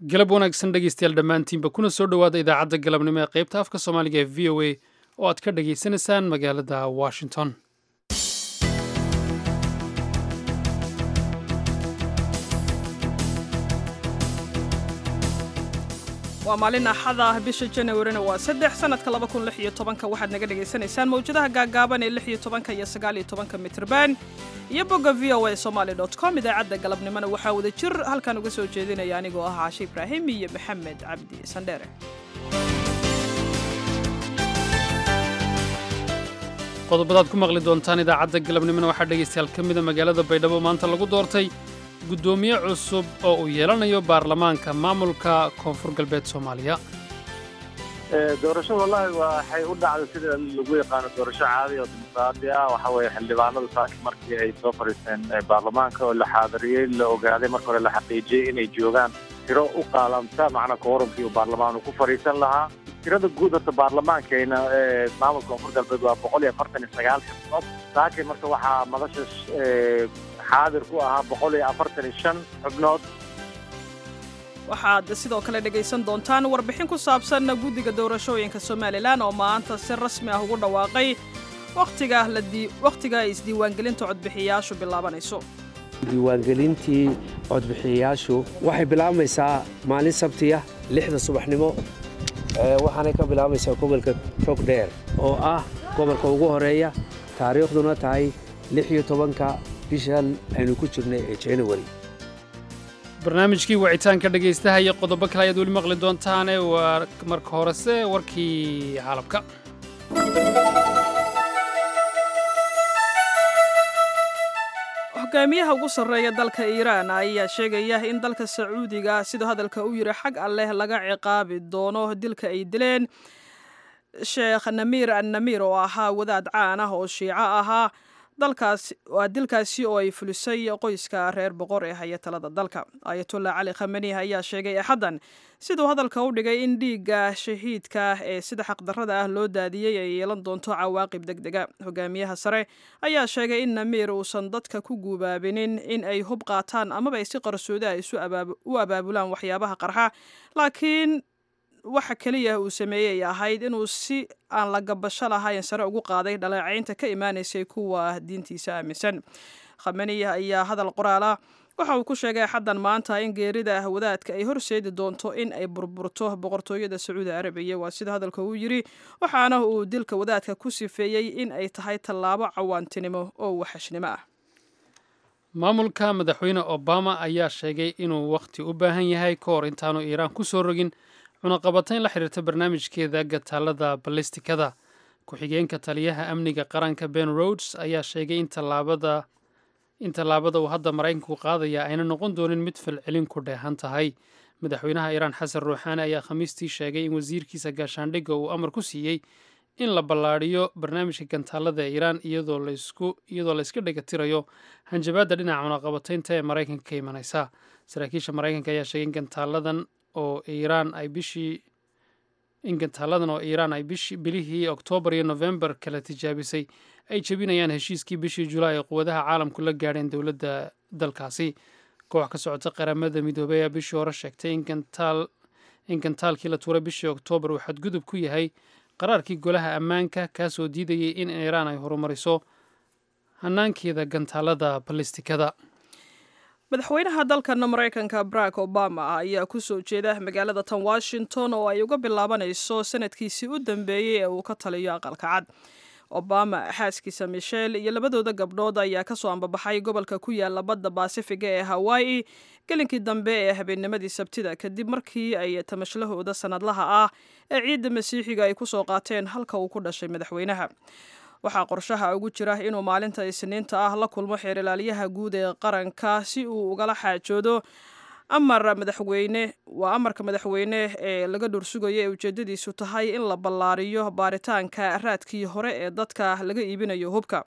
galab wanaagsan dhegaystayaal dhammaantiinba kuna soo dhowaada idaacadda galabnimo ee qaybta afka soomaaliga ee v o a oo aad ka dhagaysanaysaan magaalada washington waa maalin axada ah bisha janawarina waa saddex sanadka laba kun lix iyo tobanka waxaad naga dhagaysanaysaan mawjadaha gaagaaban ee lix iyo tobanka iyo sagaal iyo tobanka mitrban iyo bogga v o a somaali dot com idaacadda galabnimona waxaa wada jir halkan uga soo jeedinaya anigoo ah caashe ibraahim iyo maxamed cabdi sandheere qodobadaad ku maqli doontaan idaacadda galabnimona waxaa dhegaystayaal ka mida magaalada baydhabo maanta lagu doortay guddoomiye cusub oo uu yeelanayo baarlamaanka maamulka koonfur galbeed soomaaliya doorasho wallahi waxay u dhacday sida lagu yaqaano doorasho caadi oo dimuqraadi ah waxa weeye xildhibaanadu saaki markii ay soo fadhiisteen baarlamaanka oo la xaadiriyey la ogaaday marka hore la xaqiijiyey inay joogaan tiro u qaalamta macnaa koorumkii uu baarlamaanu ku fadhiisan lahaa tirada guud horta baarlamaankayna ee maamulka koonfur galbeed waa boqol iyo afartan iyo sagaal xibnood saaki marka waxaa madasha xaadir ku ahaa boqol iyo afartan iyo shan xubnood waxaad sidoo kale dhegaysan doontaan warbixin ku saabsan guddiga doorashooyinka somalilan oo maanta si rasmi ah ugu dhawaaqay wakhtiga wakhtiga ay isdiiwaangelinta codbixiyayaashu bilaabanayso diiwaangelintii codbixiyayaashu waxay bilaabmaysaa maalin sabtiya lixda subaxnimo waxaanay ka bilaabaysaa gobolka togdheer oo ah gobolka ugu horeeya taariikhduna tahay lix iyo tobanka bishan aynu ku jirnay ee january barnaamijkii wacitaanka dhegaystaha iyo qodobo kale ayaad weli maqli doontaane waa marka horese warkii caalamka hogaamiyaha ugu sarreeya dalka iiraan ayaa sheegaya in dalka sacuudiga siduu hadalka u yiri xag alleh laga ciqaabi doono dilka ay dileen sheekh namiir annamiir oo ahaa wadaad caan ah oo shiico ahaa dalkaas waa dilkaasi oo ay fulisay qoyska reer boqor ee haya talada dalka ayatullah cali khamani ayaa sheegay axaddan siduu hadalka u dhigay in dhiigga shahiidka ee sida xaqdarrada ah loo daadiyey ay yeelan doonto cawaaqib deg dega hogaamiyaha sare ayaa sheegay in namiir uusan dadka ku guubaabinin in ay hub qaataan amaba ay si qarsooda u abaabulaan waxyaabaha qarxa laakiin waxa keliya uu sameeyey ahayd inuu si aan la gabasho lahayn sare ugu qaaday dhaleecaynta ka imaanaysay kuwa diintiisa aaminsan khamaniya ayaa hadal qoraala waxa uu ku sheegay axaddan maanta in geerida wadaadka ay horseedi doonto in ay burburto boqortooyada sacuudi arabiya waa sida hadalka uu yidhi waxaana uu dilka wadaadka ku sifeeyey in ay tahay tallaabo cawaantinimo oo waxashnimo ah maamulka madaxweyne obama ayaa sheegay inuu wakhti u baahan yahay ka hor intaanu iiraan ku soo rogin cunaqabatayn la xiriirta barnaamijkeeda gataalada ballistikada ku-xigeenka taliyaha amniga qaranka ben rodes ayaa sheegay in tallaabada in tallaabada uu hadda maraykanku qaadaya ayna noqon doonin mid falcelin ku dheehan tahay madaxweynaha iiraan xasan ruuxaani ayaa khamiistii sheegay in wasiirkiisa gaashaandhigga uu amar ku siiyey in la ballaadhiyo barnaamijka gantaalada ee iiraan iyadoo iyadoo la iska dhegatirayo hanjabaadda dhinaca cunaqabataynta ee maraykanka ka imanaysa saraakiisha maraykanka ayaa sheegay in gantaaladan oo iiraan ay bishii in gantaaladan oo iiraan ay bishii bilihii oktoobar iyo nofembar kala tijaabisay ay jebinayaan heshiiskii bishii julaay ee quwadaha caalamku la gaadheen dowladda dalkaasi koox ka socota qaramada midoobey ayaa bishii hore sheegtay in gantaal in gantaalkii la tuuray bishii oktoobar uu xadgudub ku yahay qaraarkii golaha ammaanka kaasoo diidayay in iiraan ay horumariso hanaankeeda gantaalada ballistikada madaxweynaha dalkan maraykanka barack obama ayaa ku soo jeeda magaalada tan washington oo ay uga bilaabanayso sanadkiisii u dambeeyey ee uu ka taliyo aqalka cad obama xaaskiisa michelle iyo labadooda gabdhood ayaa kasoo ambabaxay gobolka ku yaala badda baasifiga ee hawaii gelinkii dambe ee habeennimadii sabtida kadib markii ay tamashlahooda sanadlaha ah ee ciidda masiixiga ay kusoo qaateen halka uu ku dhashay madaxweynaha waxaa qorshaha ugu jira inuu maalinta isniinta ah la kulmo xeerilaalyaha guud ee qaranka si uu ugala xaajoodo amar madaxweyne waa amarka madaxweyne ee laga dhursugayo ee ujeedadiisu tahay in la ballaariyo baaritaanka raadkii hore ee dadka laga iibinayo hubka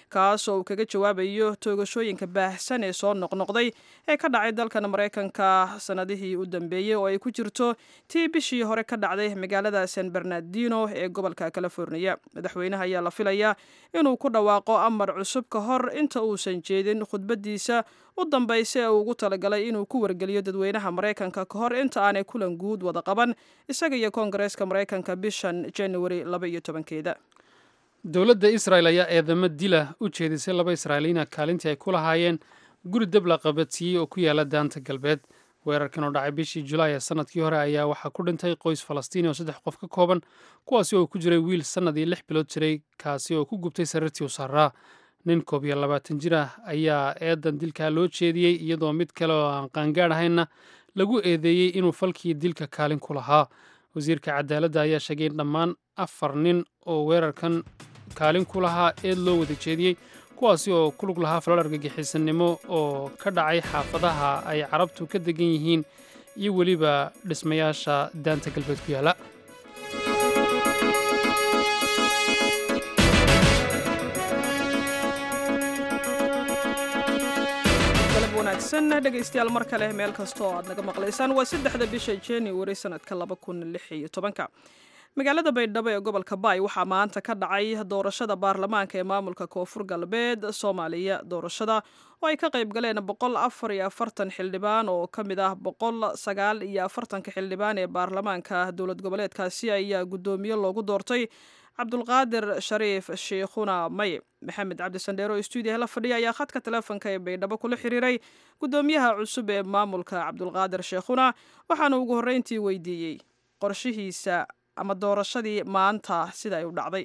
kaas oo uu kaga jawaabayo toogashooyinka baahsan ee soo noqnoqday ee ka dhacay dalkan maraykanka sanadihii u dambeeyey oo ay ku jirto tii bishii hore ka dhacday magaalada san bernardino ee gobolka californiya madaxweynaha ayaa la filayaa inuu ku dhawaaqo amar cusub ka hor inta uusan jeedin khudbadiisa u dambaysa ee uu ugu talagalay inuu ku wargeliyo dadweynaha maraykanka ka hor inta aanay kulan guud wada qaban isaga iyo koongareeska maraykanka bishan januari laba iyo tobankeeda dowladda israel ayaa eedamo dila u jeedisay laba israailiyiina kaalintii ay ku lahaayeen guri dab la qabadsiiyey oo ku yaala daanta galbeed weerarkan oo dhacay bishii julaay ee sanadkii hore ayaa waxaa ku dhintay qoys falastiini oo saddex qof ka kooban kuwaasi oo ku jiray wiil sannad iyo lix bilood jiray kaasi oo ku gubtay sariirtii u saaraa nin koob iyo labaatan jir ah ayaa eedan dilkaa loo jeediyey iyadoo mid kale oo aan qaangaadh ahaynna lagu eedeeyey inuu falkii dilka kaalin ku lahaa wasiirka cadaaladda ayaa sheegay in dhammaan afar nin oo weerarkan kaalin ku lahaa eed loo wada jeediyey kuwaasi oo ku lug lahaa falal argagixisanimo oo ka dhacay xaafadaha ay carabtu ka degan yihiin iyo weliba dhismayaasha daanta galbeed ku yaalla wanaagsan dhegaystayaal mar kale meel kasta oo aad naga maqlaysaan waa saddexda bisha januari sanadka laba kun lix iyo tobanka magaalada baydhabo ee gobolka baay waxaa maanta ka dhacay doorashada baarlamaanka ee maamulka koonfur galbeed soomaaliya doorashada oo ay ka qayb galeen boqol afar iyo afartan xildhibaan oo ka mid ah boqol sagaal iyo afartanka xildhibaan ee baarlamaanka dowlad goboleedkaasi ayaa guddoomiye loogu doortay cabdulqaadir shariif shiikhuna may maxamed cabdi sandheero oo stuudiyaha la fadhiya ayaa khadka teleefonka ee baydhabo kula xiriiray guddoomiyaha cusub ee maamulka cabdulqaadir sheekhuna waxaana ugu horreyntii weydiiyey qorshihiisa ama doorashadii maanta sida ay u dhacday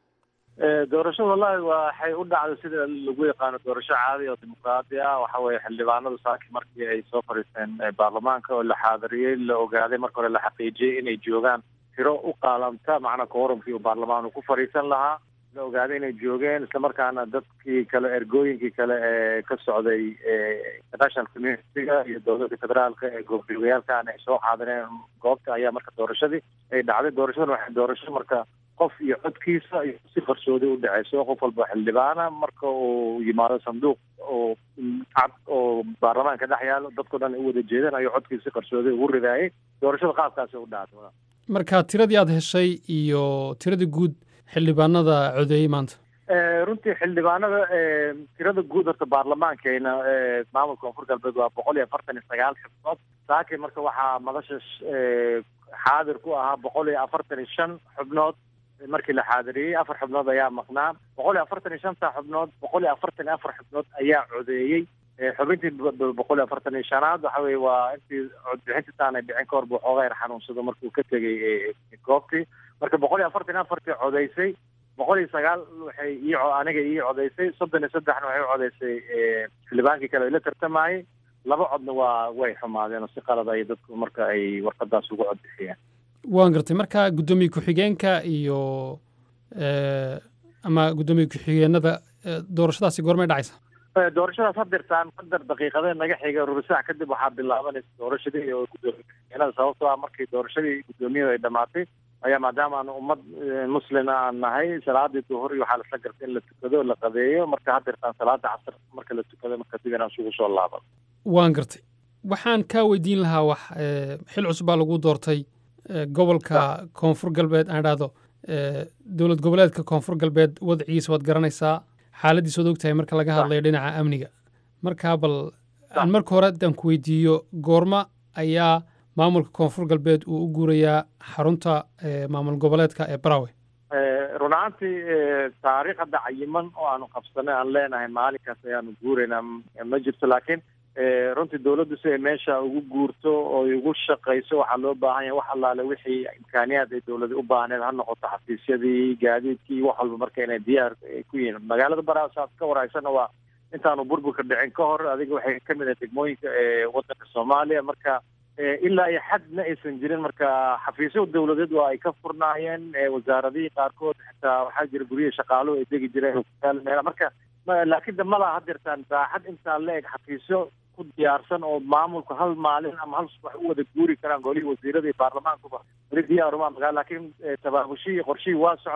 doorashada wallahi waxay u dhacday sida lagu yaqaano doorasho caadi oo dimuqraadi ah waxa weeye xildhibaanadu saaki markii ay soo fadhiisteen baarlamaanka oo la xaadiriyey la ogaaday marka hore la xaqiijiyey inay joogaan tiro u qaalamta macnaa koorumkii uu baarlamaanku ku fadhiisan lahaa la ogaaday inay joogeen islamarkaana dadkii kale ergooyinkii kale ee ka socday international communitiga iyo dowladda federaalka ee goobjoogayaalkan ay soo xaadireen goobta ayaa marka doorashadii ay dhacday doorashadan waxay doorasho marka qof iyo codkiisa iyo si qarsooday u dhaceyso qof walba xildhibaana marka uu yimaado sanduuq oo cad oo baarlamaanka dhex yaalo dadkao dhan ay u wada jeedeen ayuu codkiisa si qarsooday ugu ridaayay doorashada qaabkaasi u dhacday marka tiradii aad heshay iyo tiradii guud xildhibaanada codeeyey maanta runtii xildhibaanada tirada guud horta baarlamaankeena maamulka koonfur galbeed waa boqol iyo afartan iyo sagaal xubnood saaki marka waxaa madasha xaadir ku ahaa boqol iyo afartan iyo shan xubnood markii la xaadiriyey afar xubnood ayaa maqnaa boqol iyo afartan iyo shanta xubnood boqol iyo afartan iyo afar xubnood ayaa codeeyey xubintii boqol iyo afartan iyo shanaad waxa weye waa intii codbixintii taanay dhicin kahor buu xoogaa yar xanuunsado markuu ka tegay goobtii marka boqol iyo afartan iyo afartii codeysay boqol iyo sagaal waxay ii aniga ii codeysay soddon iyo saddexna waxay u codeysay xildhibaankii kale la tartamayey laba codna waa way xumaadeen oo si qalad ay dadku marka ay warqadaas ugu codbixiyeen waan gartay marka guddoomiye ku-xigeenka iyo ama guddoomiye ku-xigeenada doorashadaasi goormay dhacaysa doorashadaas hadirtaan qadar daqiiqadee naga xiga rubisac kadib waxaa bilaabanaysa doorashadii oo guddoomiye sababtoo ah markii doorashadii guddoomiyadu ay dhamaatay ayaa maadaama aan ummad muslima aan nahay salaadii duhur iyo waxaa lasla gartay in la tukado la qadeeyo marka hadirtaan salaada casr marka la tukado marka dib inaan isugu soo laaban waan gartay waxaan kaa weydiin lahaa wax xil cusub baa lagu doortay gobolka koonfur galbeed aan idhaahdo dowlad goboleedka koonfur galbeed wadcigiisa waad garanaysaa xaaladiis waad ogtahay marka laga hadlayo dhinaca amniga markaa bal aan marka hore haddaan ku weydiiyo goorma ayaa maamulka koonfur galbeed uu u guurayaa xarunta maamul goboleedka ee barawe run ahaantii taariikh hadda cayiman oo aanu qabsanay aan leenahay maalinkaas ayaanu guuraynaa ma jirto laakiin runtii dawladdu si ay meesha ugu guurto oo ugu shaqayso waxaa loo baahan yahay wax allaale wixii imkaaniyaad ay dawladi u baahneed ha noqoto xafiisyadii gaadiidkii wax walba marka inay diyaar ku yihiin magaalada barawe saad ka waraysana waa intaanu burburka dhicin ka hor adiga waxay ka mid ah degmooyinka eewaddanka soomaaliya marka ilaa iyo xadna aysan jirin marka xafiisyo dawladeed waa ay ka furnaayeen wasaaradihii qaarkood xitaa waxaa jira guryihi shaqaaluhu ay degi jireen meel marka laakiin damada hadirtaan baaxad intaa la eg xafiisyo ku diyaarsan oo maamulku hal maalin ama hal subax u wada guuri karaan golihii wasiirada iyo baarlamaankuba weli diyaaruma magaa laakiin tabaabushihii qorshihii waa socdaa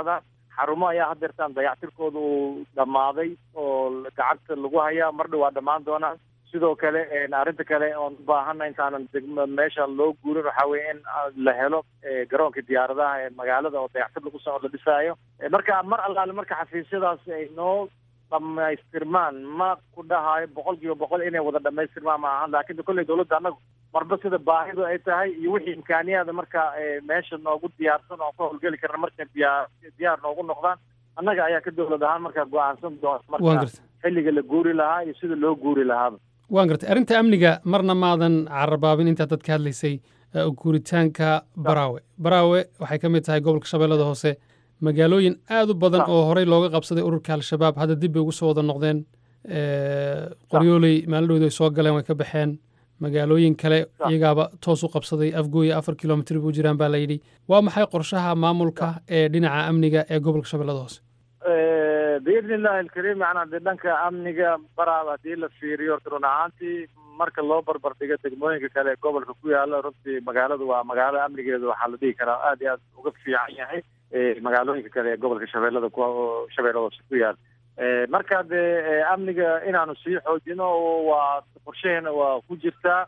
xarumo ayaa hadeertaan dayactirkooda uu dhammaaday oo gacanta lagu hayaa mar dhow waa dhammaan doonaan sidoo kale arrinta kale oon u baahana intaanan degma meesha loo guurin waxaa weye in la helo garoonka diyaaradaha ee magaalada oo dayactir lagu soo la dhisaayo marka mar allaale marka xafiisyadaas ay noo dhamaystirmaan ma ku dhahayo boqol kiiba boqol inay wada dhamaystirmaan ma ahan laakiin kolley dawladda annagu marba sida baahidu ay tahay iyo wixii imkaaniyaada marka meesha noogu diyaarsan oon ka howlgeli karna markay diyaar diyaar noogu noqdaan annaga ayaa ka dawlad ahaan markaa go-aansan doona marka xilliga la guuri lahaa iyo sida loo guuri lahaaba waan gartay arrinta amniga marna maadan carabaabin intaad dadka hadlaysay guuritaanka baraawe baraawe waxay ka mid tahay gobolka shabeellada hoose magaalooyin aad u badan oo horey looga qabsaday ururka al-shabaab hadda dib bay ugu soo wada noqdeen qoryooley maalidhowda ay soo galeen way ka baxeen magaalooyin kale iyagaaba toos u qabsaday afgooya afar kilomitr buu jiraan baa layidhi waa maxay qorshaha maamulka ee dhinaca amniga ee gobolka shabeellada hoose biidni illahi alkariim macnaa dee dhanka amniga baraaba haddii la fiiriyo horta run ahaantii marka loo barbar dhigo degmooyinka kale ee gobolka ku yaala runtii magaaladu waa magaalo amnigeedu waxaa la dhihi karaa aad iyo aad uga fiican yahay magaalooyinka kale ee gobolka shabeellada ku shabeellada hoose ku yaala marka dee amniga inaanu sii xoojino waa qorshaheena waa ku jirtaa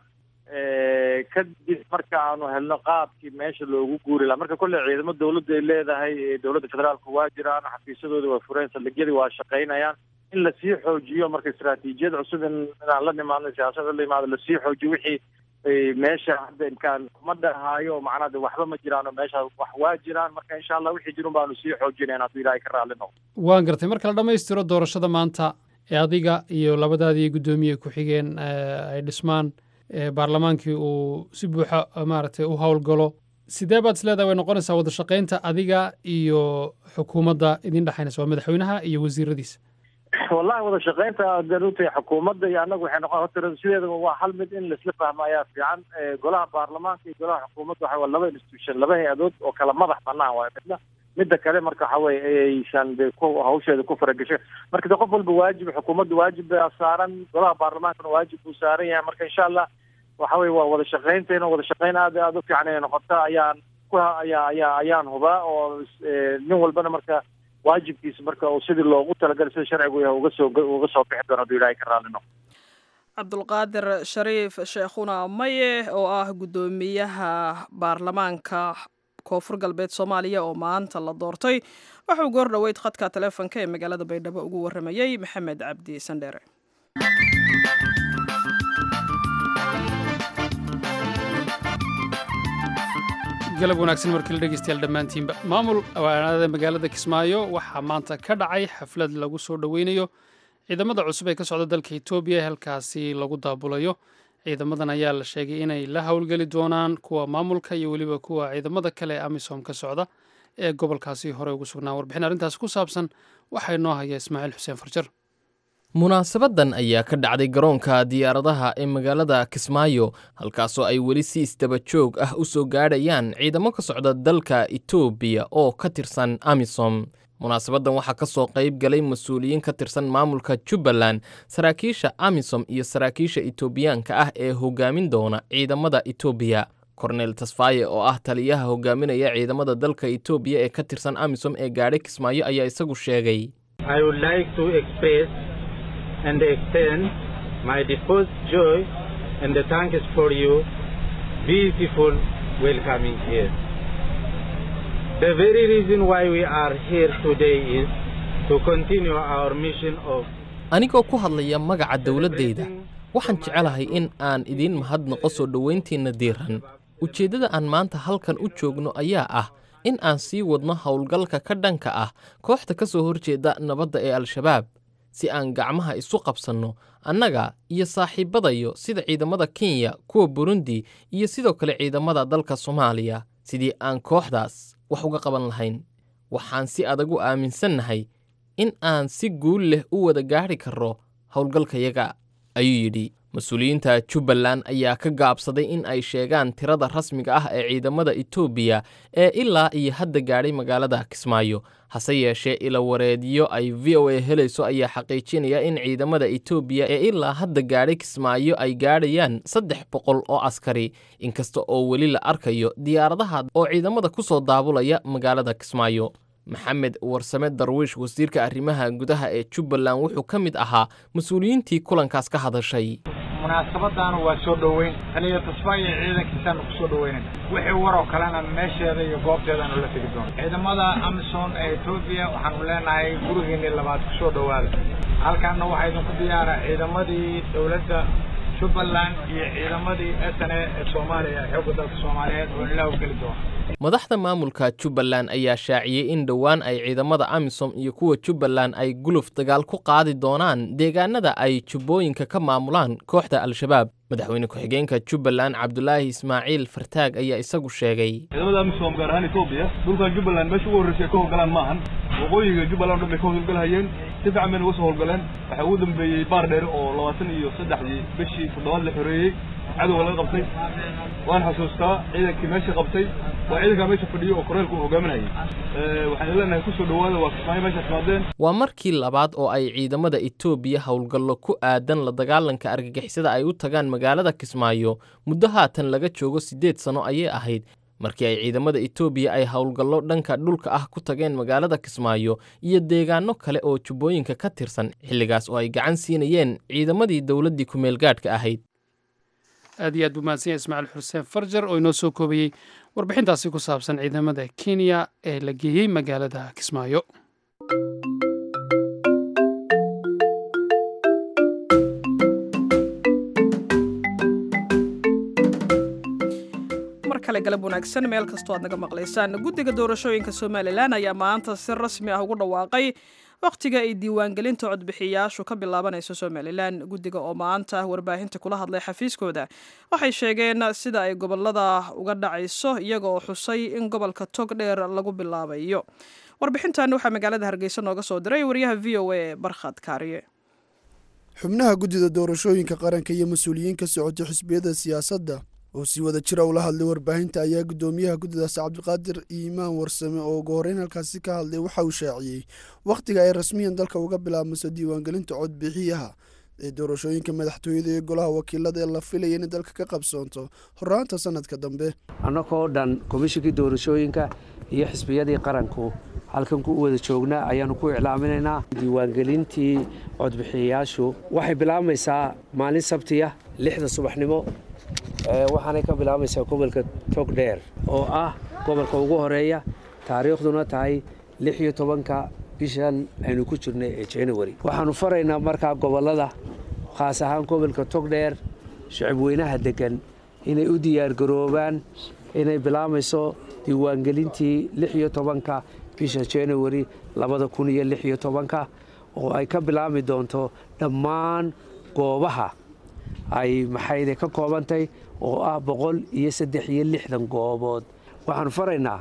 kadib marka aanu helno qaabkii meesha loogu guuri laha marka kolley ciidamo dawladda ay leedahay dowladda federaalka waa jiraan xafiisyadooda waa fureen saldhigyadii waa shaqaynayaan in lasii xoojiyo marka istaraatiijiyad cusub in inaan la nimaadno siyaasada la yimaado lasii xoojiyo wixii meesha hadda imkaan kuma dhahaayo macnaa de waxba ma jiraan oo meesha wax waa jiraan marka insha allah wixii jirun baanu sii xoojinayna hadduu ilaahay ka raalli noqdo waan gartay marka la dhammaystiro doorashada maanta ee adiga iyo labadaadii guddoomiye ku-xigeen ay dhismaan baarlamaankii uu si buuxa maaragtay u howlgalo sidee baad is leedahay way noqonaysaa wada shaqaynta adiga iyo xukuumadda idin dhexaynaysa waa madaxweynaha iyo wasiiradiisa wallahi wada shaqaynta daruurtay xukuumadda iyo annagu waxay noqon horta sideedaba waa hal mid in laisla fahmo ayaa fiican golaha baarlamaanka iyo golaha xukuumadda waxa waa laba institution laba hay-adood oo kala madax banaan waayo midna midda kale marka waxa weye aysan de ku hawsheeda ku faragasho marka de qof walba waajib xukuumadda waajib baa saaran golaha baarlamaankana waajib buu saaran yahay marka insha allah waxa weye waa wada shaqaynteena wada shaqayn aad aada u fiican inay noqota ayaan ku ayaa ayaa ayaan hubaa oo nin walbana marka waajibkiisa marka uu sidii loogu talagalay sida sharcigu yahay uga soo uga soo bixi doono hadduu ilaahay ka raalli noqdo cabdulqaadir shariif sheekhuna maye oo ah guddoomiyaha baarlamaanka koonfur galbeed soomaaliya oo maanta la doortay waxauu goor dhoweyd khadka taleefonka ee magaalada baydhabo ugu warramayey maxamed cabdi sandheere galab wanaagsan markale dhegeystayaal dhammaantiinba maamul awaanada magaalada kismaayo waxaa maanta ka dhacay xaflad lagu soo dhoweynayo ciidamada cusub ee ka socda dalka etoobiya ee halkaasi lagu daabulayo ciidamadan ayaa la sheegay inay la howlgeli doonaan kuwa maamulka iyo weliba kuwa ciidamada kale ee amisom ka socda ee gobolkaasi hore ugu sugnaa warbixin arrintaasi ku saabsan waxaa inoo haya ismaaciil xuseen farjar munaasabadan ayaa ka dhacday garoonka diyaaradaha ee magaalada kismaayo halkaasoo ay weli si isdaba joog ah u soo gaadhayaan ciidamo ka socda dalka etoobiya oo ka tirsan amisom munaasabadan waxaa ka soo qayb galay mas-uuliyiin ka tirsan maamulka jubbaland saraakiisha amisom iyo saraakiisha etoobiyaanka ah ee hogaamin doona ciidamada etoobiya kornel tasfaye oo ah taliyaha hogaaminaya ciidamada dalka etoobiya ee ka tirsan amisom ee gaadhay kismaayo ayaa isagu sheegay and extend my deepest joy and thanks for you beautiful welcoming here. The very reason why we are here today is to continue our mission of anigoo ku hadlaya magaca dowladdayda waxaan jecelahay in aan idiin mahadnaqo soo dhowayntiinna diiran ujeeddada aan maanta halkan u joogno ayaa ah in aan sii wadno howlgalka ka dhanka ah kooxda ka soo horjeeda nabadda ee al-shabaab si aan gacmaha isu qabsanno annaga iyo saaxiibbadayo sida ciidamada kenya kuwa burundi iyo sidoo kale ciidamada dalka soomaaliya sidii aan kooxdaas wax uga qaban lahayn waxaan si adag u aaminsannahay in aan si guul leh u wada gaadhi karro howlgalkayaga ayuu yidhi mas-uuliyiinta jubbaland ayaa ka gaabsaday in ay sheegaan tirada rasmiga ah ee ciidamada etoobiya ee ilaa iyo hadda gaadhay magaalada kismaayo hase yeeshee ilawareedyo ay v o a helayso ayaa xaqiijinaya in ciidamada etoobiya ee ilaa hadda gaadhay kismaayo ay gaadhayaan saddex boqol oo askari inkasta oo weli la arkayo diyaaradaha oo ciidamada ku soo daabulaya magaalada kismaayo maxamed warsame darwiish wasiirka arrimaha gudaha ee jubbaland wuxuu ka mid ahaa mas-uuliyiintii kulankaas ka hadashay munaasabadaana waa soo dhoweyn taliya tusba iyo ciidankiisaanu ku soo dhoweynayna wixii waroo kalena meesheeda iyo goobteedaanu la tegi doono ciidamada amisom ee etoobiya waxaanu leenahay gurigeennii labaad ku soo dhowaada halkaanna waxaa idinku diyaara ciidamadii dowladda jubbaland iyo ciidamadii s n a ee soomaaliya xoogga dalka soomaaliyeed oo ilaa u geli doona madaxda maamulka jubbaland ayaa shaaciyey in dhowaan ay ciidamada amisom iyo kuwa jubbaland ay guluf dagaal ku qaadi doonaan deegaanada ay jubbooyinka ka maamulaan kooxda al-shabaab madaxweyne ku-xigeenka jubbaland cabdulaahi ismaaciil fartaag ayaa isagu sheegay ciidamada amisom gaar ahaan etoobiya dhulkan jubbaland meesha ugu horreysay ay ka howlgalaan maahan waqooyiga jubbaland o dhan bay ka howlgalhayeen si fiican bayna uga soo howlgaleen waxaa ugu dambeeyey baar dheer oo labaatan iyo saddexdii bishii toddobaad la xoreeyey cadowga laga qabtay waan xasuustaa ciidankii meesha qabtay waa ciidankaa meesha fadhiyo oo koreelku hogaaminayay waxaan leenahay kusoo dhowaada waa kismaayo meeshaas maadeen waa markii labaad oo ay ciidamada etoobiya howlgallo ku aadan la dagaalanka argagixisada ay u tagaan magaalada kismaayo muddo haatan laga joogo siddeed sano ayay ahayd markii ay ciidamada etoobiya ay howlgallo dhanka dhulka ah ku tageen magaalada kismaayo iyo deegaano kale oo jubbooyinka ka tirsan xilligaas oo ay gacan siinayeen ciidamadii dowladdii ku-meelgaadhka ahayd aad iyo aad buu mahadsanya ismaaciil xuseen farjar oo inoo soo koobayey warbixintaasi ku saabsan ciidamada kenya ee la geeyey magaalada kismaayo mar kale galab wanaagsan meel kastoo aad naga maqlaysaan guddiga doorashooyinka somalilan ayaa maanta si rasmi ah ugu dhawaaqay wakhtiga ay diiwaangelinta codbixiyayaashu ka bilaabanayso somalilan guddiga oo maanta warbaahinta kula hadlay xafiiskooda waxay sheegeen sida ay gobolada uga dhacayso iyaga oo xusay in gobolka tog dheer lagu bilaabayo warbixintan waxaa magaalada hargeysa nooga soo diray wariyaha v o a barkhad kaariye xubnaha guddida doorashooyinka qaranka iyo mas-uuliyiin ka socotay xisbiyada siyaasadda oo si wada jira ula hadlay warbaahinta ayaa guddoomiyaha guddidaas cabdiqaadir iimaan warsame oo ugu horreyn halkaasi ka hadlay waxa uu shaaciyey wakhtiga ay rasmiyan dalka uga bilaabmayso diiwaangelinta codbixiyaha ee doorashooyinka madaxtooyada iyo golaha wakiilada ee la filaya inay dalka ka qabsoonto horraanta sanadka dambe annagoo dhan komishinkii doorashooyinka iyo xisbiyadii qaranku halkan ku wada joognaa ayaannu ku iclaaminaynaa diiwaangelintii codbixiyayaashu waxay bilaabmaysaa maalin sabtiya lixda subaxnimo waxaanay ka bilaabaysaa gobolka togdheer oo ah gobolka ugu horeeya taariikhduna tahay lix iyo tobanka bishan aynu ku jirnay ee january waxaannu faraynaa markaa gobollada khaas ahaan gobolka togdheer shicib weynaha deggan inay u diyaargaroobaan inay bilaabayso diiwaangelintii lix iyo tobanka bisha january labada kun iyo lix iyo tobanka oo ay ka bilaabmi doonto dhammaan goobaha ay maxayde ka koobantay oo ah boqol iyo saddex iyo lixdan goobood waxaanu faraynaa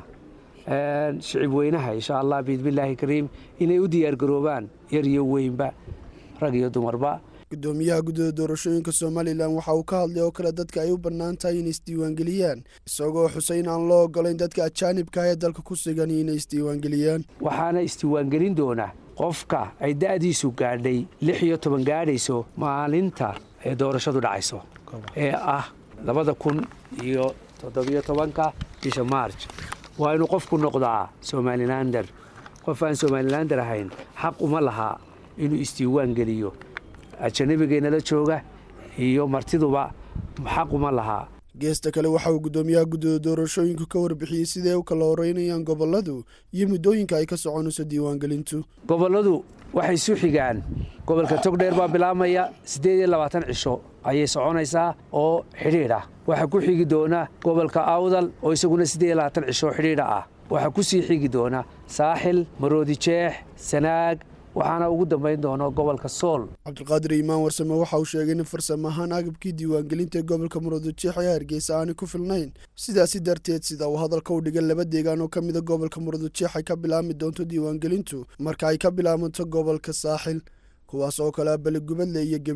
shicib weynaha insha allah biidmillaahi kariim inay u diyaargaroobaan yar iyo weynba rag iyo dumarba guddoomiyaha guddida doorashooyinka somalilan waxa uu ka hadlay oo kale dadka ay u bannaan tahay inay isdiiwaangeliyaan isagoo xusay in aan loo ogolayn dadka ajaanibka ah ee dalka ku sugan inay isdiiwaangeliyaan waxaana isdiiwaangelin doona qofka ay da'diisu gaadhay lix iyo toban gaadhayso maalinta ee doorashadu dhacayso ee ah labada kun iyo toddobiyo tobanka bisha maarj waa inuu qofku noqdaa somalilander qof aan somalilander ahayn xaq uma laha inuu isdiiwaan geliyo ajanabigeennala jooga iyo martiduba xaq uma lahaa geesta kale waxa uu guddoomiyaha guddida doorashooyinku ka warbixiyey siday u kala horeynayaan gobolladu iyo muddooyinka ay ka soconayso diiwaangelintu gobolladu waxay isu xigaan gobolka togdheer baa bilaabmaya siddeed iyo labaatan cisho ayay soconaysaa oo xidhiidh ah waxaa ku xigi doona gobolka awdal oo isaguna siddeed iyo labaatan cisho oo xidhiidha ah waxaa ku sii xigi doona saaxil maroodi jeex sanaag waxaana ugu dambayn doono gobolka sool cabdiqaadir iimaan warsame waxa uu sheegay in farsamo ahaan agabkii diiwaangelinta ee gobolka murudujeex ee hargeysa aanay ku filnayn sidaasi darteed sida uu hadalka u dhigay laba deegaan oo ka mida gobolka murudujeex ay ka bilaabmi doonto diiwaangelintu marka ay ka bilaabanto gobolka saaxil kuwaas oo kale ah beligubadle iyo gabiley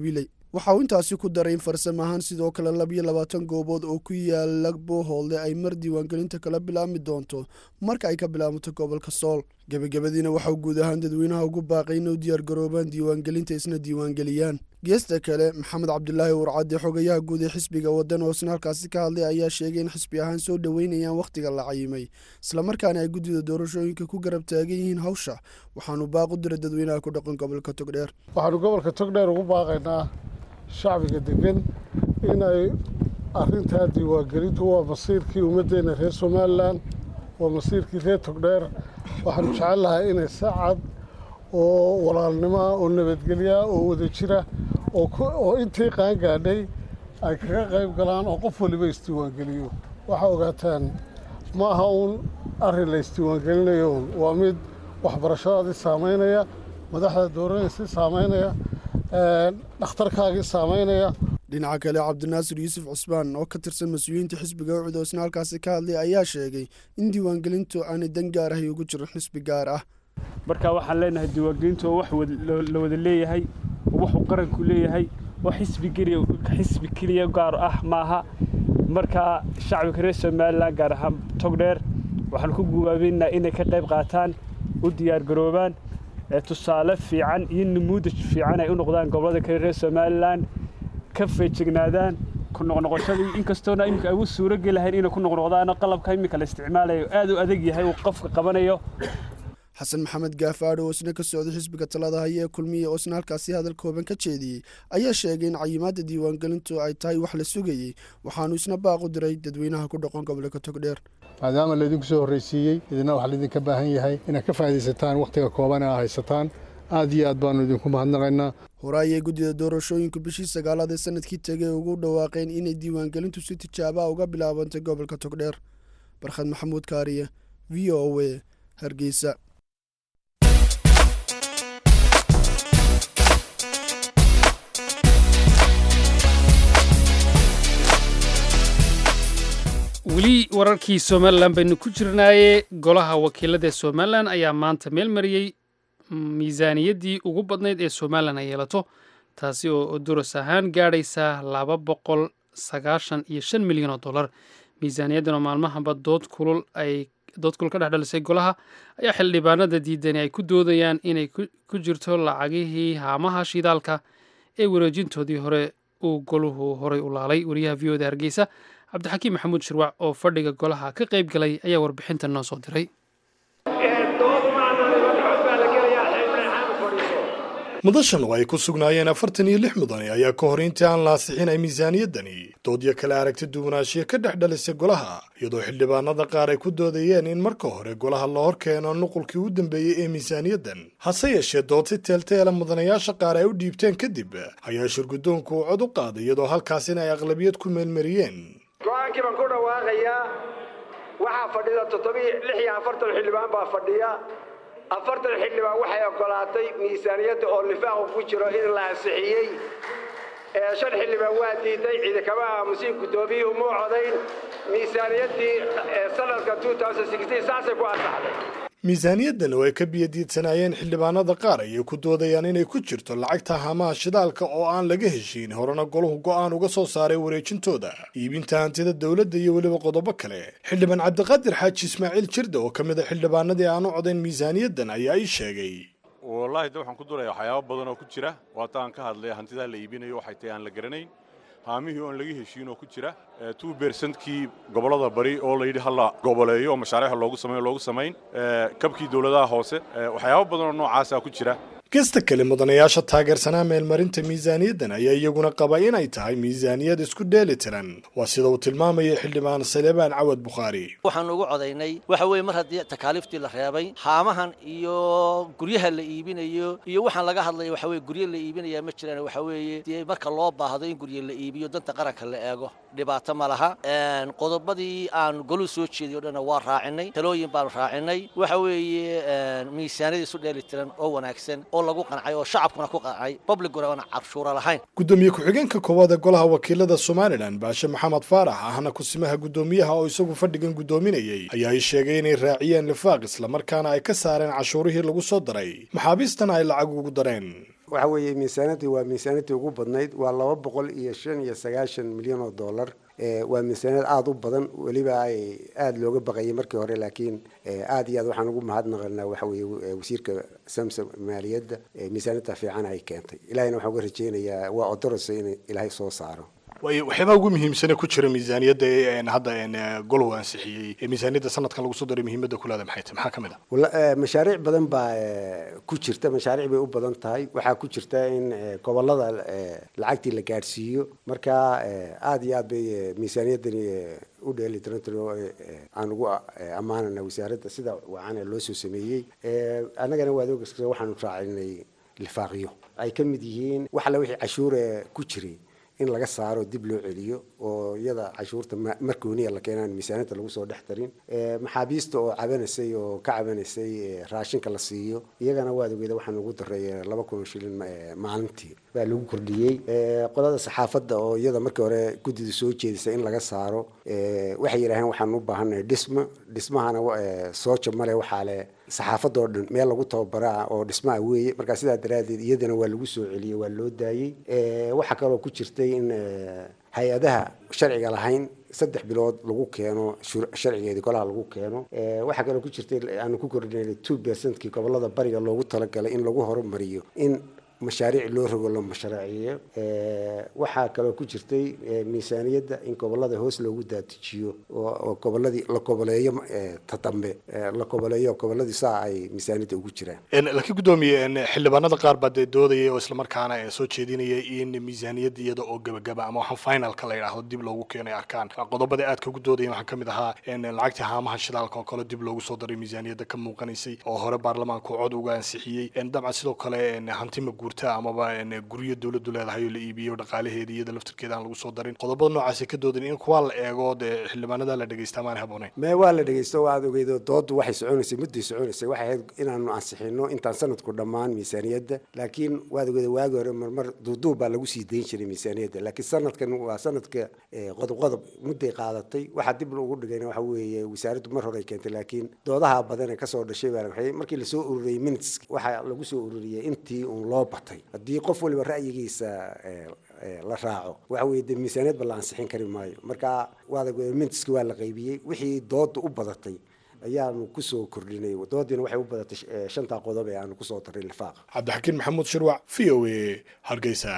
waxa uu intaasi ku daray in farsamo ahaan sidoo kale labiyo labaatan goobood oo ku yaala boohoolde ay mar diiwaangelinta kala bilaabmi doonto marka ay ka bilaabato gobolka sool gebagabadiina waxauu guud ahaan dadweynaha ugu baaqay inay u diyaargaroobaan diiwaangelinta isna diiwaangeliyaan geesta kale maxamed cabdulaahi warcadde xogayaha guud ee xisbiga waddan oo isna halkaasi ka hadlay ayaa sheegay in xisbi ahaan soo dhoweynayaan wakhtiga la cayimay islamarkaana ay guddida doorashooyinka ku garab taagan yihiin hawsha waxaanu baaq u diray dadweynaha ku dhaqan gobolka togdheer waxaanu gobolka togdheer ugu baaqaynaa shacbiga degan inay arintaa diiwaangelintu waa masiirkii ummaddeena reer somalilan waa masiirkii reer togdheer waxaanu jecel lahay inay sacad oo walaalnimoa oo nabadgelyaa oo wada jira oo intii qaangaadhay ay kaga qayb galaan oo qof waliba isdiiwaangeliyo waxaa ogaataan ma aha uun arrin la isdiiwaangelinayo un waa mid waxbarashadaadii saamaynaya madaxda dooranaysi saamaynaya dhakhtarkaagii saamaynaya dhinaca kale cabdinaasir yuusuf cusmaan oo ka tirsan mas-uuliyiinta xisbiga ucud oo isna halkaasi ka hadlay ayaa sheegay in diiwaangelintu aanay dan gaar ahay ugu jirin xisbi gaar ah marka waxaan leenahay diiwaangelintu oo wax la wada leeyahay oo waxuu qaranku leeyahay oo xisbi keliya xisbi keliya gaar ah maaha marka shacbiga reer somalilan gaar ahaan togdheer waxaan ku gubaabeynaa inay ka qayb qaataan u diyaargaroobaan tusaale fiican iyo namuudaj fiican ay u noqdaan gobollada kale reer somalilan ka feejignaadaan ku noqnoqoshadii inkastoona iminka ay u suurogeli lahayn inay ku noqnoqdaano qalabka iminka la isticmaalayo aad u adag yahay uu qofka qabanayo xasan maxamed gaafaadho oo isna ka socday xisbiga talada haya ee kulmiya oo isna halkaasi hadal kooban ka jeediyey ayaa sheegay in cayimaadda diiwaangelintu ay tahay wax la sugayey waxaanu isna baaq u diray dadweynaha ku dhaqan gobolka togdheer maadaama laydinku soo horraysiiyey idina waxaa laydinka baahan yahay inaad ka faa'iidaysataan wakhtiga kooban ee aa haysataan aad iyo aad baannu idinku mahadnaqaynaa hore ayay guddida doorashooyinku bishii sagaalaad ee sanadkii tegay ugu dhawaaqeen inay diiwaangelintu si tijaabaa uga bilaabantay gobolka togdheer barkhad maxamuud kaariye v o a hargeysa weli wararkii somalilan baynu ku jirnaaye golaha wakiilada ee somalilan ayaa maanta meel mariyey miisaaniyaddii ugu badnayd ee somalilan ay yeelato taasi oo duras ahaan gaadhaysa laba boqol sagaashan iyo shan milyan oo dollar miisaaniyaddan oo maalmahanba dood kulul ay dood kulul ka dhex dhalisay golaha ayaa xildhibaanada diidani ay ku doodayaan inay ku jirto lacagihii haamaha shidaalka ee wareejintoodii hore uu goluhu horay u laalay wariyaha v o da hargeysa cabdixakiim maxamuud shirwac oo fadhiga golaha ka qayb galay ayaa warbixintan noo soo diray mudashan oo ay ku sugnaayeen afartan iyo lix mudane ayaa ka hor intii aan la ansixin ay miisaaniyaddani doodyo kale aragti duwanaanshiya ka dhex dhalisay golaha iyadoo xildhibaanada qaar ay ku doodayeen in marka hore golaha la hor keeno nuqulkii u dambeeyey ee miisaaniyaddan hase yeeshee dood si teelteela mudanayaasha qaar ay u dhiibteen kadib ayaa shirguddoonku uu cod u qaaday iyadoo halkaasina ay aqlabiyad ku meelmariyeen go-aankii baan ku dhawaaqayaa waxaa fadhida toddobii lix iyo afartan xildhibaan baa fadhiya afartan xildhibaan waxay ogolaatay miisaaniyadda oo lifaaqu ku jiro in la ansixiyey ee shan xildhibaan waa diiday ciidakama aamusiin guddoomiyuhu muu codayn miisaaniyaddii sanadka saasay ku ansaxday miisaaniyaddan oo ay ka biyadiidsanaayeen xildhibaanada qaar ayay ku doodayaan inay ku jirto lacagta hamaha shidaalka oo aan laga heshiin horena golahu go'aan uga soo saaray wareejintooda iibinta hantida dowladda iyo weliba qodobo kale xildhibaan cabdiqaadir xaaji ismaaciil jirda oo ka mid a xildhibaanadii aan u codayn miisaaniyaddan ayaa ii sheegay wallaahi de waxaan ku duraya waxyaabo badan oo ku jira waata aan ka hadlay hantidaa la iibinayo waxay tahay aan la garanayn haamihii oon laga heshiin oo ku jira two bersentkii gobollada bari oo layidhi hala goboleeyo oo mashaariixa loogu samayn loogu samayn kabkii dowladaha hoose waxyaabo badan oo noocaasa ku jira gasta kale mudanayaasha taageersanaa meelmarinta miisaaniyaddan ayaa iyaguna qaba inay tahay miisaaniyad isku dheeli tiran waa sida uu tilmaamaya xildhibaan salebaan cawad bukhaari waxaan ugu codaynay waxa weeye mar haddii takaaliiftii la reebay haamahan iyo guryaha la iibinayo iyo waxaan laga hadlaya waxa weye guryo la iibinaya ma jiraan waxa weeye dee marka loo baahdo in guryo la iibiyo danta qaranka la eego dhibaato ma laha qodobadii aan golu soo jeediyo dhanna waa raacinay talooyin baan raacinay waxa weeye miisaaniyad isu dheeli tiran oo wanaagsan oo lagu qancay oo shacabkuna ku qancay publicuna aan carshuura lahayn gudoomiye ku-xigeenka koowaad ee golaha wakiilada somalilan baashe maxamed faarax ahna kusimaha guddoomiyaha oo isagu fadhigan guddoominayay ayaa ay sheegay inay raaciyeen lifaaq islamarkaana ay ka saareen cashuurihii lagu soo daray maxaabiistana ay lacag ugu dareen waxa weeye miisaanadii waa miisaanadii ugu badnayd waa laba boqol iyo shan iyo sagaashan milyan oo dollar waa miisaaniyad aada u badan weliba ay aada looga baqayay markii hore laakiin aada iyo aad waxaan ugu mahadnaqanaa waxa weeye wasiirka samsom maaliyadda miisaaniyadda fiican ay keentay ilahayna waxaan uga rajeynayaa waa odorasa in ilaahay soo saaro waayo waxyaabaha ugu muhiimsane ku jira miisaaniyadda ee hadda golow ansixiyey ee miisaaniyadda sanadkan lagu soo daray muhiimadda kulaada maxay tahay maxaa ka mid ah mashaariic badan baa ku jirta mashaariic bay u badan tahay waxaa ku jirta in gobolada lacagtii la gaadhsiiyo marka aada iyo aad bay miisaaniyaddani u dheeli tirantiro aan ugu ammaanana wasaaradda sida wacan ee loo soo sameeyey annagana waad ogeysa waxaanu raacinay lifaaqyo ay ka mid yihiin wax alle wixii cashuure ku jiray in laga saaro dib loo celiyo oo iyada cashuurta markooniya la keenaan miisaaniyadda lagu soo dhex tarin maxaabiista oo cabanaysay oo ka cabanaysay raashinka la siiyo iyagana waad ogeeda waxaan ugu daray laba kun shilin maalintii baa lagu kordhiyey qolada saxaafadda oo iyada markii hore guddida soo jeedisay in laga saaro waxay yidhaaheen waxaan u baahannahay dhismo dhismahana sooja male waxaa le saxaafadda oo dhan meel lagu tababaraa oo dhismaha weeye markaa sidaa daraaddeed iyadana waa lagu soo celiyey waa loo daayey waxaa kaloo ku jirtay in hay-adaha sharciga lahayn saddex bilood lagu keeno sharcigeedii golaha lagu keeno waxaa kaloo ku jirtay aanu ku kordhinay two percentkii gobolada bariga loogu talagalay in lagu horumariyo in mashaariic loo rogo la mashruuciyo waxaa kaloo ku jirtay miisaaniyadda in gobolada hoos loogu daatijiyo oo goboladii la goboleeyo ta dambe la goboleeyo goboladii saa ay miisaaniyadda ugu jiraan laakiin guddoomiye xildhibaanada qaar baa dee doodayay oo islamarkaana soo jeedinaya in miisaaniyadda iyada oo gabagaba ama waxaan finalka la yidhaahdo dib loogu keenay arkaan qodobada aadka ugu doodaya waxaa kamid ahaa lacagtii haamaha shidaalka oo kale dib loogu soo daray miisaaniyadda ka muuqanaysay oo hore baarlamaanku cod uga ansixiyey dabcan sidoo kale hantima guurta amaba guryo dowladdu leedahay oo la iibiyo dhaqaalaheeda iyada laftirkeeda aan lagu soo darin qodobada noocaasi ka doodan in kuwa la eego dee xildhibaanada la dhegeysta maan haboonayn mee waa la dhegeysto waad ogeydo dooddu waxay soconaysay mudday soconaysay waxay ahayd inaanu ansixino intaan sanadku dhammaan miisaaniyadda laakiin waad ogeydo waagi hore marmar duuduub baa lagu sii dayn jiray miisaaniyadda laakiin sanadkan waa sanadka qodob qodob mudday qaadatay waxaa dib ugu dhigayna waxa weeye wasaaraddu mar hore ay keentay laakiin doodaha badan ee kasoo dhashay baa waxay markii lasoo ururiyey minutes waxaa lagu soo ururiyey intii uun loo batay haddii qof waliba ra'yigiisa la raaco waxa weye de miisaaniyadba la ansixin kari maayo marka waad mintiski waa la qaybiyey wixii dooda u badatay ayaanu kusoo kordhinay doodiina waxay u badatay shantaa qodob ee aanu kusoo daray lifaaqa cabdixakiin maxamuud shirwac v o a hargeysa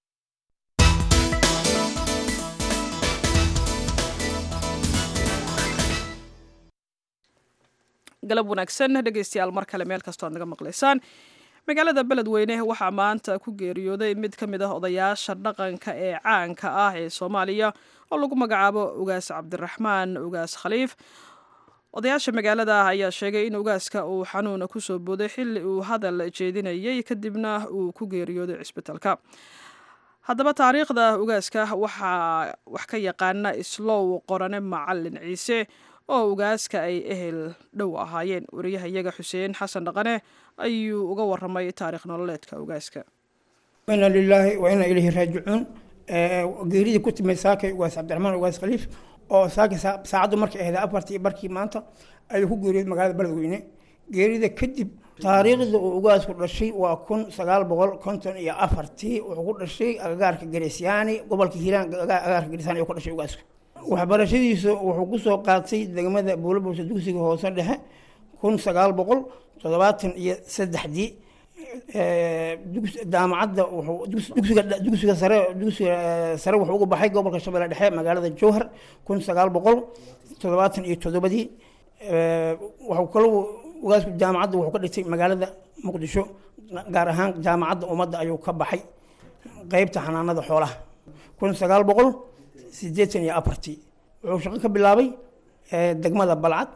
galab wanaagsan dhegeystayaal mar kale meel kastoo ad naga maqlaysaan magaalada beledweyne waxaa maanta ku geeriyooday mid ka mid ah odayaasha dhaqanka ee caanka ah ee soomaaliya oo lagu magacaabo ugaas cabdiraxmaan ugaas khaliif odayaasha magaalada ah ayaa sheegay in ugaaska uu xanuuna kusoo booday xilli uu hadal jeedinayay kadibna uu ku geeriyooday cisbitalka haddaba taariikhda ugaaska waxaa wax ka yaqaana islow qorane macalin ciise oo ugaaska ay ehel dhow ahaayeen wariyahayaga xuseen xasan dhaqane ayuu uga waramay taarikh nololeedka ugaaska ina lilaahi wa ina ilayhi raajicuun geeridii ku timid saakay ugaas cabdiraxmaan ugaas khaliif oo saakay saacaddu markay ahayd afartii barkii maanta ayuu ku geeriyooday magaalada beledweyne geerida kadib taariikhda uu ugaasku dhashay waa kun sagaal boqol konton iyo afartii wuxuu ku dhashay agagaarka gareesyaani gobolka hiiraan agagaarka gareesyaani ayuu ku dhashay ugaasku waxbarashadiisa wuxuu kusoo qaatay degmada buulabuurta dugsiga hoose dhexe kun sagaal boqol toddobaatan iyo saddexdii jaamacadda dugsiga dugsiga sare dugsiga sare wuxuu uga baxay gobolka shabeelle dhexe magaalada jowhar kun sagaal boqol toddobaatan iyo toddobadii wuxuu kalo ugaasku jaamacadda wuxuu ka dhigtay magaalada muqdisho gaar ahaan jaamacadda ummadda ayuu ka baxay qeybta xanaanada xoolaha kun sagaal boqol sideetan iyo afartii wuxuu shaqo ka bilaabay degmada balcad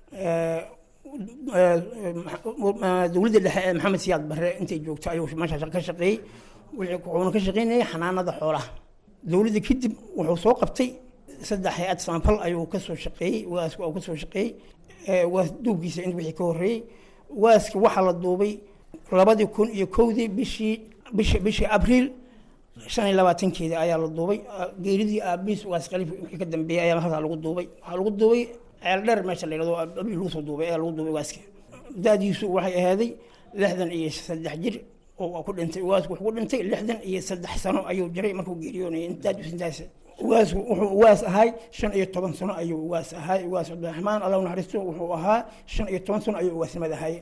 dowladda dhexe ee maxamed siyaad barre intay joogto ayuu meesha ka shaqeeyey wuxuuna ka shaqeynayay xanaanada xoolaha dowladda kadib wuxuu soo qabtay saddex hay-ad saanfal ayuu kasoo shaqeeyey waaska uu kasoo shaqeeyey waas duubkiisa in wixii ka horreeyey waaska waxaa la duubay labadii kun iyo kowdii bishii bishi bishii abriil shan iyo labaatankeeda ayaa la duubay geeridii aabiis waas khaliif wixii ka dambeeyey ayaa halkaa lagu duubay waxaa lagu duubay ceel dheer meesha la yidhahdo abiil lagu soo duubay ayaa lagu duubay waaska da-diisu waxay ahaaday lixdan iyo saddex jir oo ku dhintay ugaasku wuxuu ku dhintay lixdan iyo saddex sano ayuu jiray markuu geeriyoonayay intaas intaas ugaasku wuxuu ugaas ahay shan iyo toban sano ayuu ugaas ahay ugaas cabdiraxmaan allah naxariisto wuxuu ahaa shan iyo toban sano ayuu ugaasnimada ahay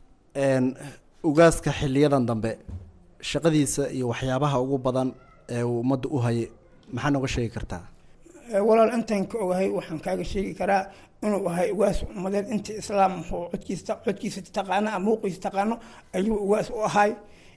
ugaaska xiliyadan dambe shaqadiisa iyo waxyaabaha ugu badan ee uu ummadda u hayay maxaa nooga sheegi kartaa walaal intaan ka ogahay waxaan kaaga sheegi karaa inuu ahay ugaas ummadeed inta islaam wuxuu codkiisa codkiisa taqaano ama muuqiisa taqaano ayuu ugaas u ahay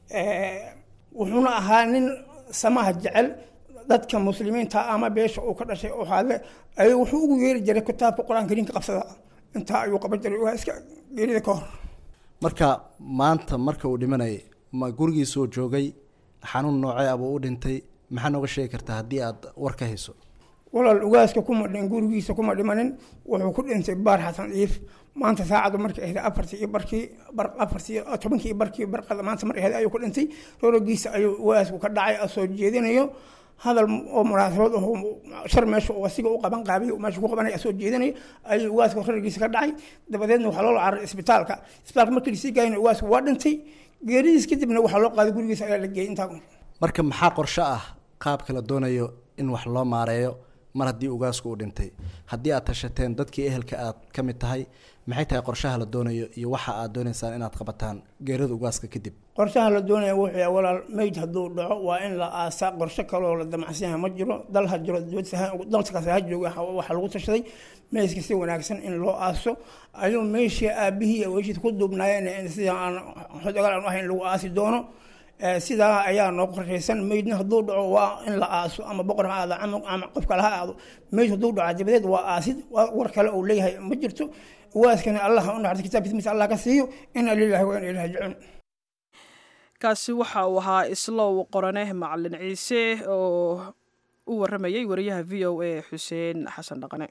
wuxuuna ahaa nin samaha jecel dadka muslimiinta ama beesha uu ka dhashay oo hadle ayuu wuxuu ugu yeeri jiray kitaabka qur-aanka diinka qabsada intaa ayuu qaban jiray ugaaska geerida ka hor marka maanta marka uu dhimanayay ma gurigiisoo joogay xanuun noocee abuu u dhintay maxaa nooga sheegi kartaa haddii aad war ka hayso walaal ugaaska kuma dhin gurigiisa kuma dhimanin wuxuu ku dhintay baar xasan iif maanta saacadu markay ahayd afartii iyo barkii bar afartii tobankii iyo barkii barqada maanta markay ahayd ayuu ku dhintay roorogiisa ayuu ugaasku ka dhacay oo soo jeedinayo hadal oo munaasabad oo shar meesha uu asiga u qaban qaabiy meesha ku qabanaya soo jeedinayo ayuu ugaasku roorogiisa ka dhacay dabadeedna waxaa loo cararay isbitaalka isbitaalka markii lasii gaayna ugaasku waa dhintay geeridiis kadibna waxaa loo qaaday gurigiisa ayaa la geeyay intaa marka maxaa qorshe ah qaabka la doonayo in wax loo maareeyo mar haddii ugaasku uu dhintay haddii aad tashateen dadkii ehelka aad ka mid tahay maxay tahay qorshaha la doonayo iyo waxa aad doonaysaan inaad qabataan geerida ugaaska kadib qorshaha la doonaya wuxuu yahay walaal meyd hadduu dhaco waa in la aasaa qorshe kaloo la damacsan yahay ma jiro dal ha jiro dalkaas ha jooga waxaa lagu tashaday meydka si wanaagsan in loo aaso ayuu meeshii aabihii iyo weyshiisa ku duubnaayeen sida aan xodogal aan ahayn lagu aasi doono sidaa ayaa noo qorshaysan meydna hadduu dhaco waa in la aaso ama boqor ha aado ama qof kale ha aado meyd hadduu dhaco dabadeed waa aasid war kale uu leeyahay ma jirto waaskana allah u naxariis kitaabkiisa mise allah ka siiyo ina lillahi wa ina ilahi rajicuun kaasi waxa uu ahaa islow qorane macalin ciise oo u waramayay wariyaha v o a xuseen xasan dhaqane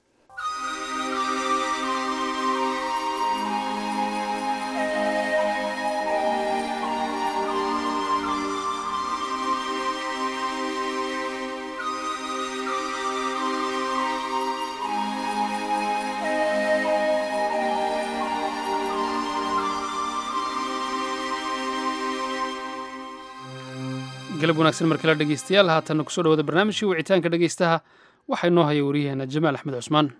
galab wanaagsan markale dhegeystayaal haatanna kusoo dhawada barnaamijkii wicitaanka dhegeystaha waxaa inoo haya wariyaheena jamaal axmed cusmaan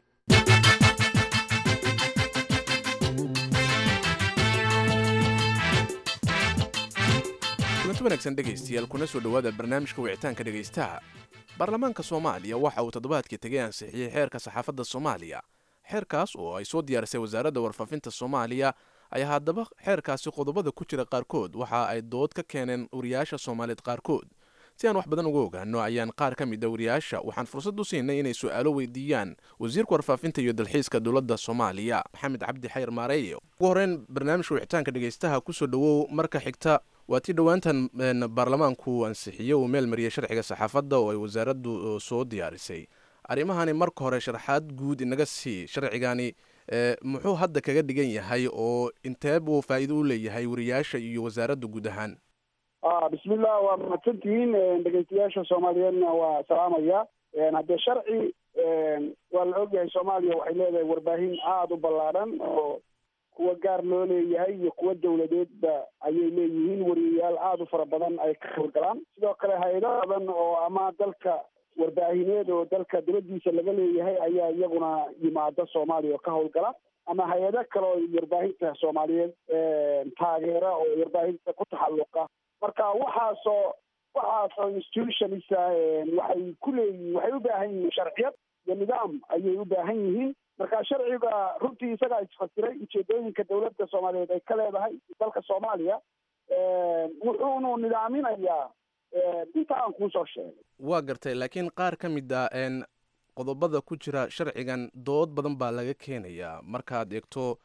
kulanti wanaagsan dhegaystayaal kuna soo dhowaada barnaamijka wicitaanka dhegaystaha baarlamaanka soomaaliya waxa uu toddobaadkii tegay ansixiyey xeerka saxaafadda soomaaliya xeerkaas oo ay soo diyaarisay wasaaradda warfaafinta soomaaliya ayaa haddaba xeerkaasi qodobada ku jira qaarkood waxa ay dood ka keeneen wariyaasha soomaaliyeed qaarkood si aan wax badan uga ogaano ayaan qaar ka mid a wariyaasha waxaan fursad u siinay inay su-aalo weydiiyaan wasiirka warfaafinta iyo dalxiiska dowladda soomaaliya maxamed cabdi xayr maareeye ugu horeyn barnaamijka wicitaanka dhegaystaha kusoo dhowow marka xigta waa tii dhowaantan baarlamaanku ansixiye uu meel mariyey sharciga saxaafadda oo ay wasaaraddu soo diyaarisay arrimahani marka hore sharaxaad guud inaga sii sharcigani muxuu hadda kaga dhigan yahay oo intee buu faa'iido u leeyahay wariyaasha iyo wasaaradda guud ahaan bismillah waa mahadsantihiin dhegeystayaasha soomaaliyeedna waa salaamaya haddee sharci waa la ogyahay soomaaliya waxay leedahay warbaahin aada u ballaadhan oo kuwa gaar loo leeyahay iyo kuwa dawladeedba ayay leeyihiin wariyayaal aada u fara badan ay ka howlgalaan sidoo kale hay-ado badan oo ama dalka warbaahineed oo dalka dibadiisa laga leeyahay ayaa iyaguna yimaada soomaaliya oo ka howlgala ama hay-ado kale oo warbaahinta soomaaliyeed taageera oo warbaahinta ku taxalluqa marka waxaasoo waxaasoo institutionisa waxay ku leeyihiin waxay u baahan yihiin sharciyad iyo nidaam ayay u baahan yihiin marka sharciga runtii isagaa isfasiray ujeedooyinka dowladda soomaaliyeed ay ka leedahay dalka soomaaliya wuxuunu nidaaminayaa inta aan kuusoo sheegay waa gartay laakiin qaar ka mid a qodobada ku jira sharcigan dood badan baa laga keenayaa markaad eegto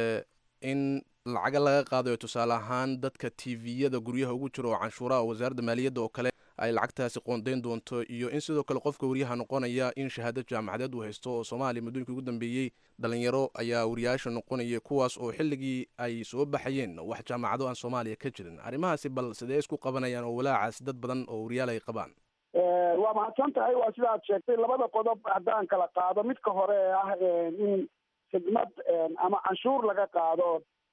in lacaga laga qaadayo tusaale ahaan dadka tviyada guryaha ugu jira oo canshuuraha wasaaradda maaliyadda oo kale ay lacagtaasi qoondayn doonto iyo in sidoo kale qofka wariyaha noqonaya in shahaado jaamacadeed uu haysto oo soomaaliya muddooyinkii ugu dambeeyey dhalinyaro ayaa wariyaasha noqonaya kuwaas oo xilligii ay soo baxayeen wax jaamacado aan soomaaliya ka jirin arrimahaasi bal sidee isku qabanayaan oo walaacaasi dad badan oo wariyaal ay qabaan waa mahadsan tahay waa sida aad sheegtay labada qodob haddaan kala qaado midka hore ee ah in khidmad ama canshuur laga qaado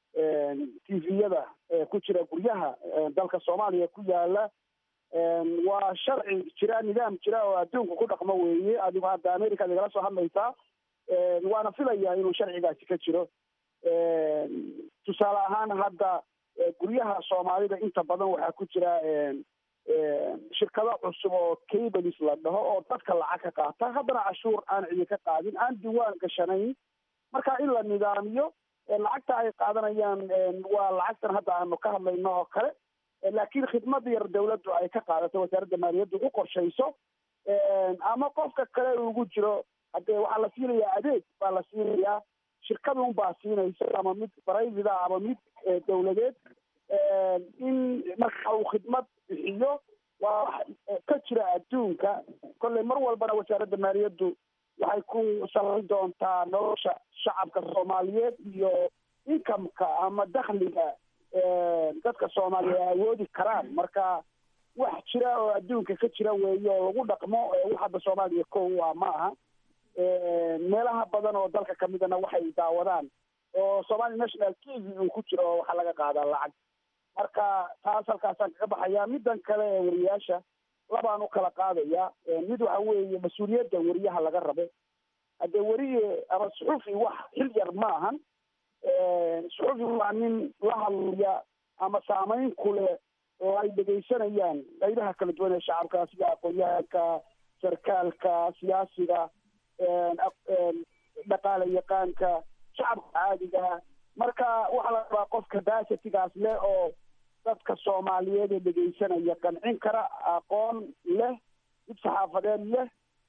tviyada ku jira guryaha dalka soomaaliya ku yaala waa sharci jira nidaam jira oo adduunka ku dhaqmo weeye adigu hadda america ad igala soo hadlaysaa waana filaya inuu sharcigaasi ka jiro tusaale ahaan hadda guryaha soomaalida inta badan waxaa ku jira shirkado cusub oo cables la dhaho oo dadka lacag ka qaata haddana cashuur aan cidi ka qaadin aan diwaan gashanayn marka in la nidaamiyo lacagta ay qaadanayaan waa lacagtan hadda aanu ka hadlayno oo kale laakiin khidmad yar dawladdu ay ka qaadato wasaaradda maaliyaddu u qorshayso ama qofka kale ugu jiro haddee waxaa la siinayaa adeeg baa la siinayaa shirkadun baa siinaysa ama mid private ah ama mid dawladeed in marka uu khidmad bixiyo waa wax ka jira adduunka kolley mar walbana wasaaradda maaliyaddu waxay ku salayn doontaa nolosha shacabka soomaaliyeed iyo inkameka ama dakhliga dadka soomaaliya ay awoodi karaan marka wax jira oo adduunka ka jira weeye oo lagu dhaqmo wax hadda soomaaliya kow ah ma aha meelaha badan oo dalka kamidana waxay daawadaan oo somali national t v uu ku jiro oo waxaa laga qaadaa lacag marka taas halkaasaan kaga baxayaa middan kale ee wariyaasha labaan u kala qaadaya mid waxa weeye mas-uuliyadda wariyaha laga rabo haddee weriye ama suxufi wax xil yar ma ahan suxufi waa nin la hadlaya ama saameyn ku leh oo ay dhegaysanayaan qaybaha kala duwan ee shacabka sida aqoon-yahanka sarkaalka siyaasiga dhaqaale yaqaanka shacabka caadiga marka waxaa la rabaa qofka basitigaas leh oo dadka soomaaliyeed ee dhegaysanaya qancin kara aqoon leh mid saxaafadeed leh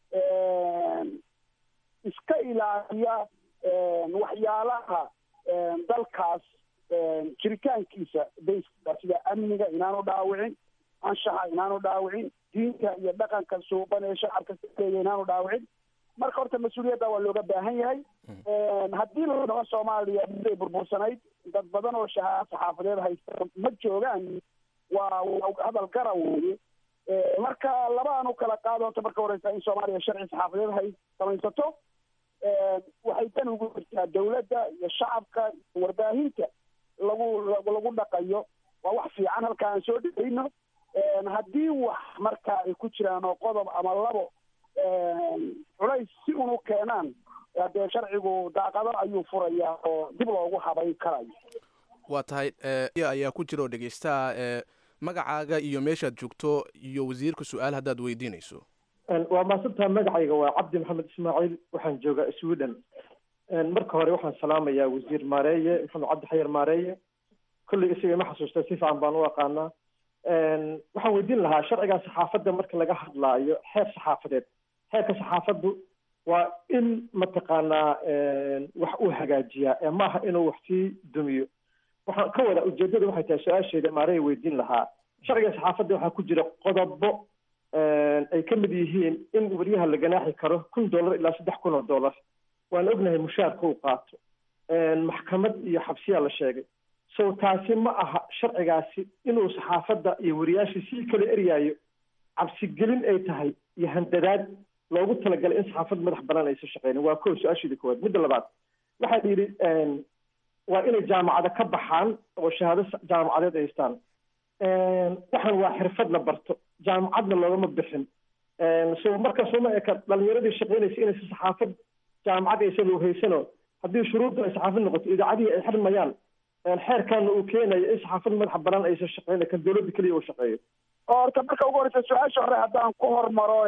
iska ilaaliya waxyaalaha dalkaas jiritaankiisa bayska sida amniga inaanu dhaawicin anshaxa inaanu dhaawicin diinta iyo dhaqanka suuban ee shacabka sileeya inaanu dhaawicin marka horta mas-uuliyadda waa looga baahan yahay haddii la dhaho soomaaliya miday burbursanayd dad badan oo shahaad saxaafadeed haysta ma joogaan waa waa hadal gara weeye marka labaan u kala qaado horta marka horeysa in soomaaliya sharci saxaafadeed hay samaysato waxay dan ugu jirtaa dawladda iyo shacabka iyo warbaahinta lagu lagu dhaqayo waa wax fiican halka aan soo dhigayno haddii wax marka ay ku jiraan oo qodob ama labo culays si unu keenaan dee sharcigu daaqado ayuu furayaa oo dib loogu habayn karayo waa tahay ayaa ku jira oo dhegeystaha magacaaga iyo meeshaad joogto iyo wasiirka su-aal haddaad weydiinayso waa maasantaa magacayga waa cabdi maxamed ismaaciil waxaan joogaa sweden marka hore waxaan salaamayaa wasiir maareeye maxamed cabdi xayar maareeye kolley isaga ima xasuusta si fiican baan u aqaanaa waxaan weydiin lahaa sharcigan saxaafadda marka laga hadlaayo xeer saxaafadeed xeerka saxaafaddu waa in mataqaanaa wax uu hagaajiyaa ee maaha inuu wax sii dumiyo waxaan ka wada ujeedada waxay tahay su-aasheeda maareya weydiin lahaa sharciga saxaafadda waxaa ku jira qodobo ay ka mid yihiin in wariyaha la ganaaxi karo kun dollar ilaa saddex kun oo dollar waan ognahay mushaarka uu qaato maxkamad iyo xabsiyaa la sheegay so taasi ma aha sharcigaasi inuu saxaafadda iyo wariyaasha sii kala eryaayo cabsigelin ay tahay iyo handadaad loogu talagalay in saxaafad madax banaan aysan shaqeynin waa kow su-aasheeda koowaad midda labaad waxaa yidhi waa inay jaamacada ka baxaan oo shahaado jaamacadeed ay haystaan waxaan waa xirfad la barto jaamacadna loogama bixin so marka sooma eka dhalinyaradii shaqeynaysa inaysa saxaafad jaamacad aysan looheysano haddii shuruudda ay saxaafad noqoto idaacadihii ay xirmayaan xeerkaana uu keenayo in saxaafad madaxa banaan aysan shaqeyn kan dowladda keliya uu shaqeeyo horta marka ugu horeysa su-aasha hore haddaan ku hormaro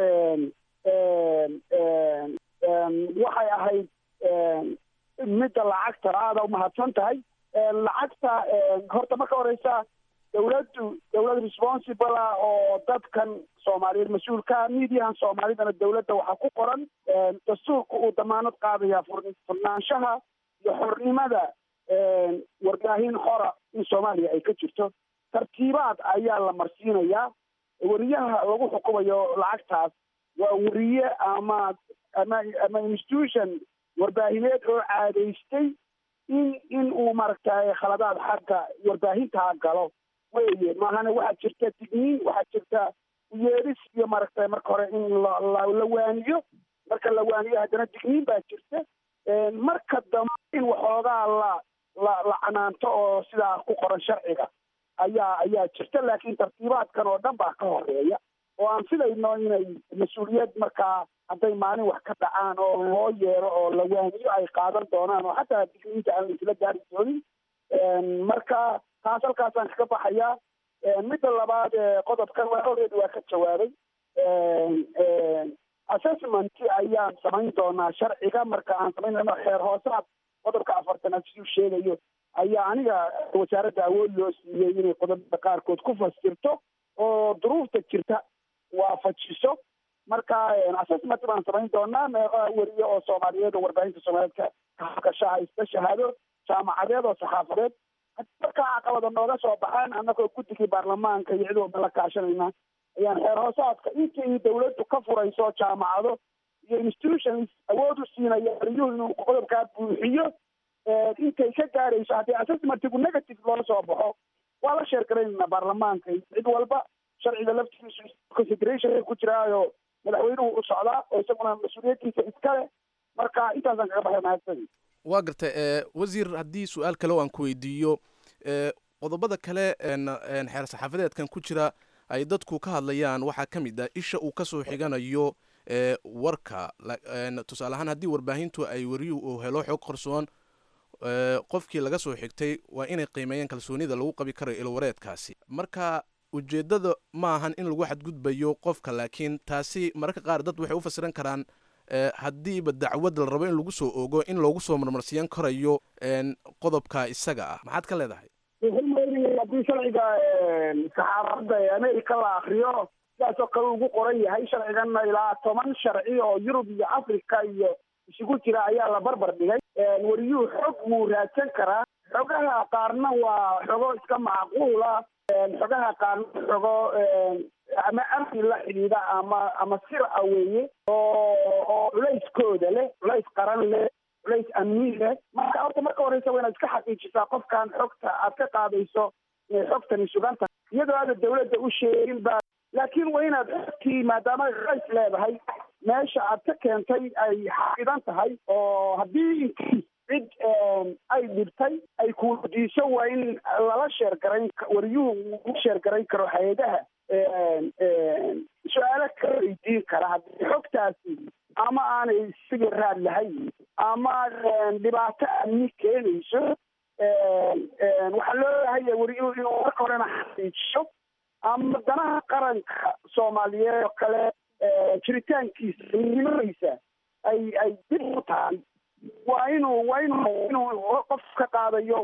waxay ahayd midda lacagta aada umahadsan tahay lacagta horta marka horeysa dawladdu dawlad responsible ah oo dadkan soomaaliyeed mas-uulka midiyahan soomaalidana dawladda waxaa ku qoran dastuurka uu damaanad qaadaya furnaanshaha iyo xornimada warbaahin xora in soomaaliya ay ka jirto tartiibaad ayaa la marsiinayaa weriyaha lagu xukumayo lacagtaas waa weriye ama ama ama institution warbaahineed oo caadaystay in in uu maaragtay khaladaad xagga warbaahintaa galo weye maahana waxaa jirta digniin waxaa jirta uyeedhis iyo maaragtay marka hore in la la waaniyo marka la waaniyo haddana digniin baa jirta marka dambe in waxoogaa la la la canaanto oo sidaa ku qoran sharciga ayaa ayaa jirta laakiin tartiibaadkan oo dhan baa ka horeeya oo aan filayno inay mas-uuliyad markaa hadday maalin wax ka dhacaan oo loo yeero oo la waaniyo ay qaadan doonaan oo xataa digniinta aan laisla gaari doonin marka taas halkaasaan kaga baxayaa midda labaad qodobkan waa already waa ka jawaabay assessment ayaan samayn doonaa sharciga marka aan samaynayno xeer hoosaad qodobka afartanaad siduu sheegayo ayaa aniga wasaaradda awood loo siiyey inay qodobada qaarkood ku fasirto oo duruufta jirta waafajiso marka assessment baan samayn doonaa meeqa weriye oo soomaaliyeed oo warbaahinta soomaaliyeed ka gasha haysta shahaado jaamacadeed oo saxaafadeed markaa caqabada nooga soo baxaan annagoo guddigii baarlamaanka iyo cid walba la kaashanayna ayaan xeer hoosaadka intii dawladdu ka furayso jaamacado iyo institutions awood u siinaya wariyuhu inuu qodobkaa buuxiyo intay ka gaarayso haddii assessmentigu negative loo soo baxo waa la sheer garaynayna baarlamaanka iyo cid walba sharciga laftigiisu consideration ku jiraayo madaxweynuhu u socdaa oo isaguna mas-uuliyaddiisa iskale marka intaasaan kaga baxay mahadsanid waa gartay wasiir haddii su-aal kale oo aan ku weydiiyo qodobada kale xeer saxaafadeedkan ku jira ay dadku ka hadlayaan waxaa ka mid ah isha uu kasoo xiganayo warka tusaale ahaan haddii warbaahintu ay wariyuhu uu helo xog qarsoon qofkii laga soo xigtay waa inay qiimeeyaan kalsoonida lagu qabi karayo ilwareedkaasi marka ujeeddada ma ahan in lagu xadgudbayo qofka laakiin taasi mararka qaar dad waxay u fasiran karaan haddiiba dacwad la rabo in lagu soo ogo in loogu soo marmarsiyan karayo qodobka isaga ah maxaad ka leedahay haddii sharciga saxaafadda ee america la akriyo sidaasoo kale ugu qoran yahay sharciganna ilaa toban sharci oo yurub iyo africa iyo isugu jira ayaa la barbar dhigay wariyuhu xog wuu raadsan karaa xogaha qaarna waa xogo iska macquula xogaha qaarna xogo ama amni la xidhiidha ama ama sir a weeye oo oo culayskooda leh culays qaran leh culays amni leh marka horta marka horeysa waa inaad iska xaqiijisaa qofkan xogta aad ka qaadayso inay xogtani sugan tahay iyadoo aada dawladda u sheegin ba laakiin waa inaad xogtii maadaama culays leedahay meesha aad ka keentay ay xaqidan tahay oo haddii intii cid ay dhibtay ay kuwadiiso waa in lala sheergarayn wariyuhu u sheergarayn karo hay-adaha su-aalo kala weydiin kara haddii xogtaasi ama aanay siga raad lahayn ama dhibaato amni keenayso waxaa loo bahaya wariyuhu inuu marka horena xaqiijiyo ama danaha qaranka soomaaliyeed oo kale jiritaankiisa nimadiisa ay ay dib u tahay waa inuu waa inuu inuu qof ka qaadayo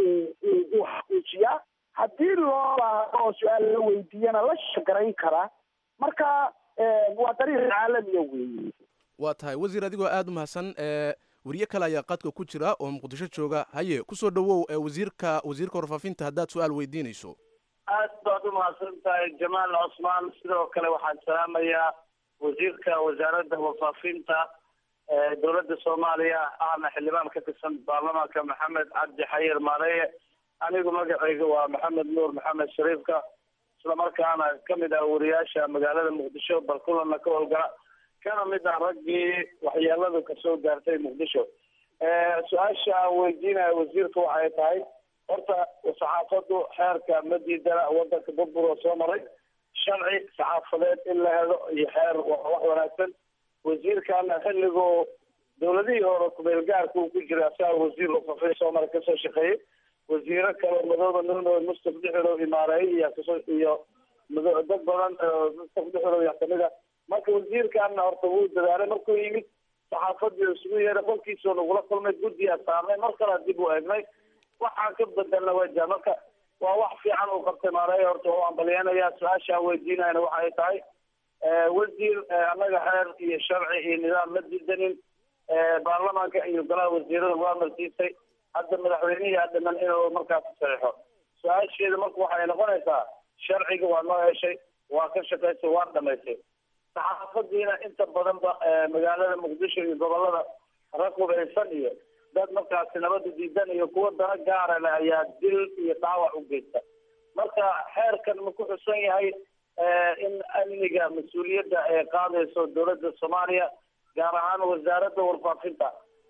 uu xaqiijiyaa haddii loo baahdo oo su-aal la weydiiyana la shagarayn karaa marka waa dariiq caalamiya weeye waa tahay wasiir adigoo aada u mahadsan weriye kale ayaa qadka ku jira oo muqdisho jooga haye kusoo dhawow wasiirka wasiirka warfaafinta haddaad su-aal weydiinayso aad baad u mahadsan tahay jamaal cosmaan sidoo kale waxaan salaamayaa wasiirka wasaaradda warfaafinta dowladda soomaaliya ahna xildhibaan ka tirsan baarlamaanka maxamed cabdi xayir maareye anigu magacayga waa maxamed nuur maxamed shariifka islamarkaana kamid ah wariyaasha magaalada muqdisho balkulana ka howlgala kana mid ah raggii waxyeeladu kasoo gaartay muqdisho su-aasha aan weydiinaya wasiirka waxay tahay horta saxaafadu xeerka ma diidana wadanka burbur oo soo maray sharci saxaafadeed in la helo iyo xeer waa wax wanaagsan wasiirkana xilligoo dowladihii hore kumeelgaarka uu ku jira asaga wasiir wafafay soomali kasoo shaqeeyey wasiiro kale madooba nuno mustaf dhexiro imaareey iyo kasoo iyo mado dad badan mustaf dhexiro yaa kamid a marka wasiirkana horta wuu dadaalay markuu yimid saxaafadii isugu yeeray qolkiisoo nagula kulmay guddiyaa saarnay mar kale dib u eegnay waxaan ka bedelna wajah marka waa wax fiican uu qabtay maareeya horta oo ambalyanaya su-aashaan weydiinayna waxay tahay wasiir annaga xeer iyo sharci iyo nidaam ma diidanin baarlamaanka iyo golaha wasiirada waa marsiisay hadda madaxweynihii aa dhiman inuu markaas saxiixo su-aasheeda marka waxay noqonaysaa sharciga waa noo heshay waa ka shaqaysay waa dhamaysay saxaafadiina inta badanba magaalada muqdisho iyo gobolada rag hubaysan iyo dad markaasi nabada diidan iyo kuwa dana gaara leh ayaa dil iyo dhaawac u geysta marka xeerkan ma ku xusan yahay in amniga mas-uuliyadda ay qaadayso dowladda soomaaliya gaar ahaan wasaaradda warfaafinta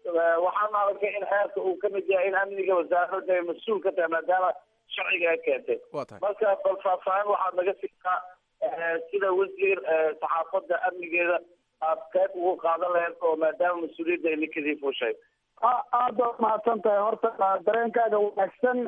waxaan arkay in xeerka uu kamid yahay in amniga wasaaradda ay mas-uul ka tahay maadaama sharciga ay keentay marka bal faahfaahin waxaad naga siisaa sida wasiir saxaafadda amnigeeda aad qayb ugu qaadan lahayd oo maadaama mas-uuliyadda ay ninkadii fuushay aad baad mahadsan tahay horta dareenkaaga wanaagsan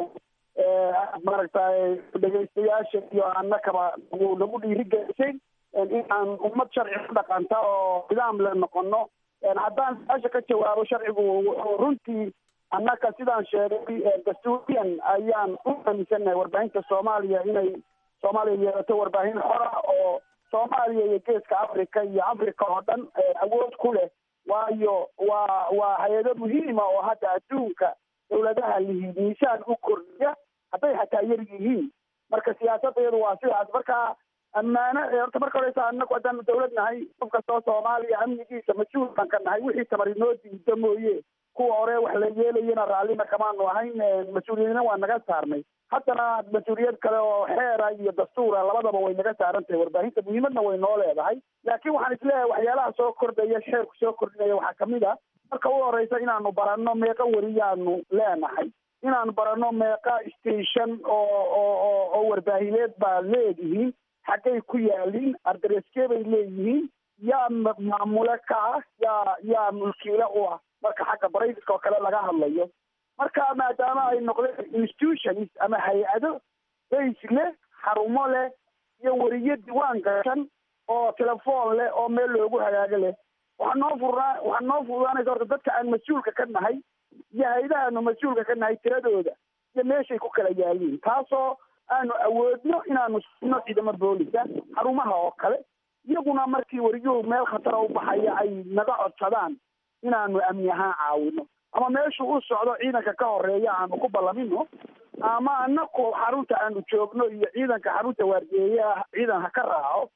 maaragtay dhegaystayaasha iyo annakaba nagu nagu dhiirigelisay in aan ummad sharci ku dhaqanta oo nidaam le noqono haddaan su-aasha ka jawaabo sharcigu wuxuu runtii annaka sidaan sheegay dastuuriyan ayaan u aaminsannahay warbaahinta soomaaliya inay soomaaliya yeelato warbaahin xora oo soomaaliya iyo geeska africa iyo africa oo dhan awood ku leh waayo waa waa hay-ado muhiima oo hadda adduunka dawladaha lihi miisaan u kordhiya hadday xataa yar yihiin marka siyaasadeedu waa sidaas marka ammaano horta marka horeysa anagu haddaanu dawlad nahay qof kastoo soomaaliya amnigiisa mas-uul baan ka nahay wixii tamar inoo diida mooye kuwa hore wax la yeelayana raallina kamaanu ahayn mas-uuliyadna waa naga saarnay haddana mas-uuliyad kale oo xeera iyo dastuura labadaba way naga saaran tahay warbaahinta muhiimadna way noo leedahay laakiin waxaan isleeyahay waxyaalaha soo kordhaya xeerku soo kordhinaya waxaa kamid a marka u horeysa inaanu baranno meeqa weriyaanu leenahay inaanu baranno meeqa station oo oo oo oo warbaahineed baa leedihiin xaggay ku yaaliin ardareskee bay leeyihiin yaa maamule ka ah yaa yaa mulkiile u ah marka xagga braiska oo kale laga hadlayo marka maadaama ay noqdeen institutions ama hay-ado base leh xarumo leh iyo weriyo diwaan gashan oo telefoon leh oo meel loogu hagaago leh waxaa noo furnaa waxaa noo fududaanaysa horta dadka aan mas-uulka ka nahay iyo hay-adahaanu mas-uulka ka nahay tiradooda iyo meeshay ku kala yaaliin taasoo aanu awoodno inaanu sino ciidamo boolisa xarumaha oo kale iyaguna markii weriyuhu meel khatara u baxaya ay naga codsadaan inaanu amni ahaan caawino ama meeshuu u socdo ciidanka ka horeeya aanu ku ballamino ama anaku xarunta aanu joogno iyo ciidanka xarunta waardiyeeyaha ciidan ha ka raaco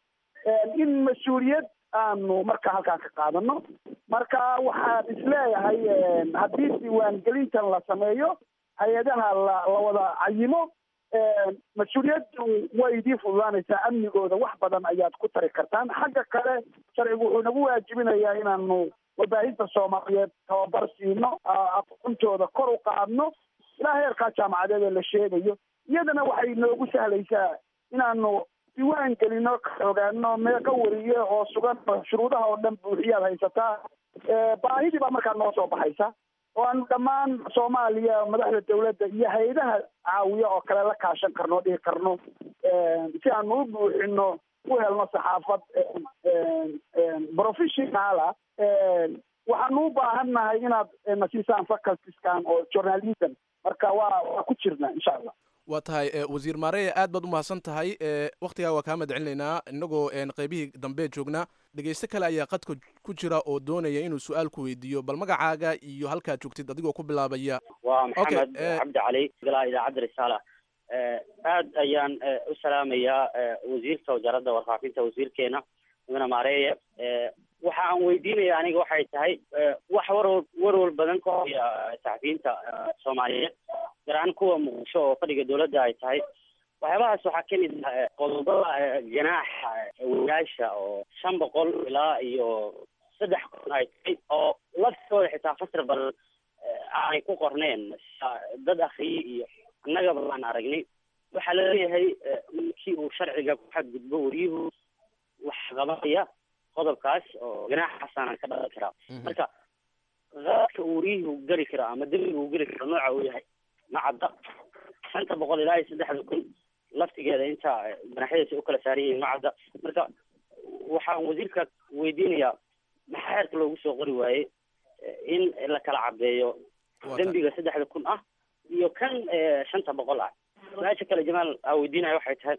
in mas-uuliyad aanu marka halkaan ka qaadano marka waxaan isleeyahay haddii diiwaangelintan la sameeyo hay-adaha la la wada cayimo mas-uuliyaddu way idii fududaanaysaa amnigooda wax badan ayaad ku tari kartaan xagga kale sharcigu wuxuu nagu waajibinayaa inaanu warbaahinta soomaaliyeed tababar siino aqoontooda kor u qaadno ilaa heerkaa jaamacadeed ee la sheegayo iyadana waxay noogu sahlaysaa inaanu diiwaan gelino ka ogaano meeqa weriye oo sugan shuruudaha oo dhan buuxiyaad haysataa baahidii baa markaa noo soo baxaysa oo aanu dhammaan soomaaliya madaxda dawladda iyo hay-adaha caawiya oo kale la kaashan karno dhihi karno si aanu u buuxino u helno saxaafad professionala waxaanu u baahan nahay inaad nasiisaan facultiskan oo journalism marka waa waa ku jirna insha allah waa tahay wasiir maareya aad baad u mahadsan tahay waktigaa waa kaa madcelinaynaa inagoo qeybihii dambe joognaa dhegeyste kale ayaa qadka ku jira oo doonaya inuu su-aal ku weydiiyo bal magacaaga iyo halkaad joogtid adigoo ku bilaabaya waa maxamed cabdi cali golaha idaacadda risaala aad ayaan u salaamayaa wasiirka wasaaradda warfaafinta wasiirkeena mudane maareeye waxa aan weydiinaya aniga waxay tahay wax warwar warwar badan ka hoya saxafiyiinta soomaaliyeed gaar ahaan kuwa muqdisho oo fadhiga dawladda ay tahay waxyaabahaas waxaa kamid ah qodobada ganaaxa wariyaasha oo shan boqol ilaa iyo saddex kun ay tahay oo laftooda xitaa fasir badan aanay ku qorneen dad akriye iyo annagaba baan aragnay waxaa laleeyahay markii uu sharciga ku xadgudbo wariyuhu wax qabanaya qodobkaas oo ganaaxaasaanan ka dhalan karaa marka qaadka uu wariyuhu geli karo ama dembiga uu geli karo nooca uu yahay macadda shanta boqol ilaa iyo saddexda kun laftigeeda inta ganaxyadiisa u kala saaran yihiin macadda marka waxaan wasiirka weydiinayaa maxaa xeerka loogu soo qori waayey in la kala cadeeyo dembiga saddexda kun ah iyo kan shanta boqol ah su-aasha kale jamaal aa weydiinaya waxay tahay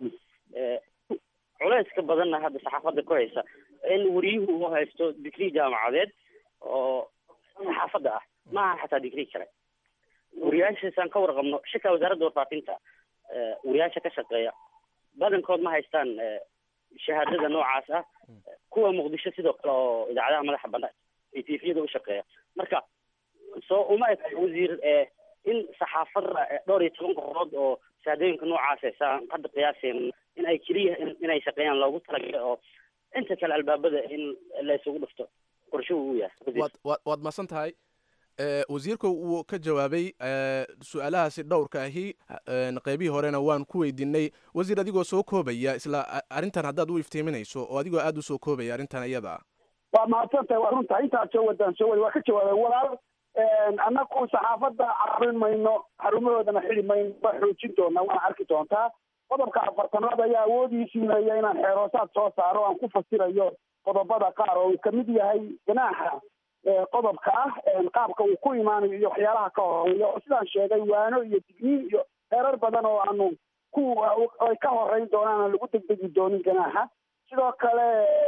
culeyska badanna hadda saxaafadda ku haysa in wariyuhu uu haysto digrii jaamacadeed oo saxaafadda ah maaha xataa digrii kale wariyaashaasaan ka warqabno shika wasaaradda warfaafinta wariyaasha ka shaqeeya badankood ma haystaan shahaadada noocaas ah kuwa muqdisho sidoo kale oo idaacadaha madaxa banaan iyo tifiyada u shaqeeya marka soo uma eg wasiir in saxaafadda dhowr iyo toban qofood oo shahaadooyinka noocaas saan hadda qiyaaseen in ay keliya inay shaqeeyaan loogu talagalay oo inta kale albaabada in la isugu dhufto qorshuhu uu yahay waad waad waad masan tahay wasiirka wuu ka jawaabay su-aalahaasi dhowrka ahi qeybihii horena waan ku weydiinay wasiir adigoo soo koobaya isla arrintan haddaad u iftiiminayso oo adigoo aada u soo koobaya arrintan iyada waa mahadsantahay waa runta intaad soo wadaan soo wada waa ka jawaabay walaal annagu saxaafadda carin mayno xarumahoodana xidi mayno waa xoojin doonaa waana arki doontaa qodobka afartanaad ayaa awoodiisii leeya inaan xeeroosaad soo saaro aan ku fasirayo qodobada qaar oo uu kamid yahay ganaaxa qodobka ah qaabka uu ku imaanayo iyo waxyaalaha ka horeeya oo sidaan sheegay waano iyo digniin iyo heerar badan oo aanu ku ay ka horeyn doonaan aan lagu degdegi doonin ganaaxa sidoo kale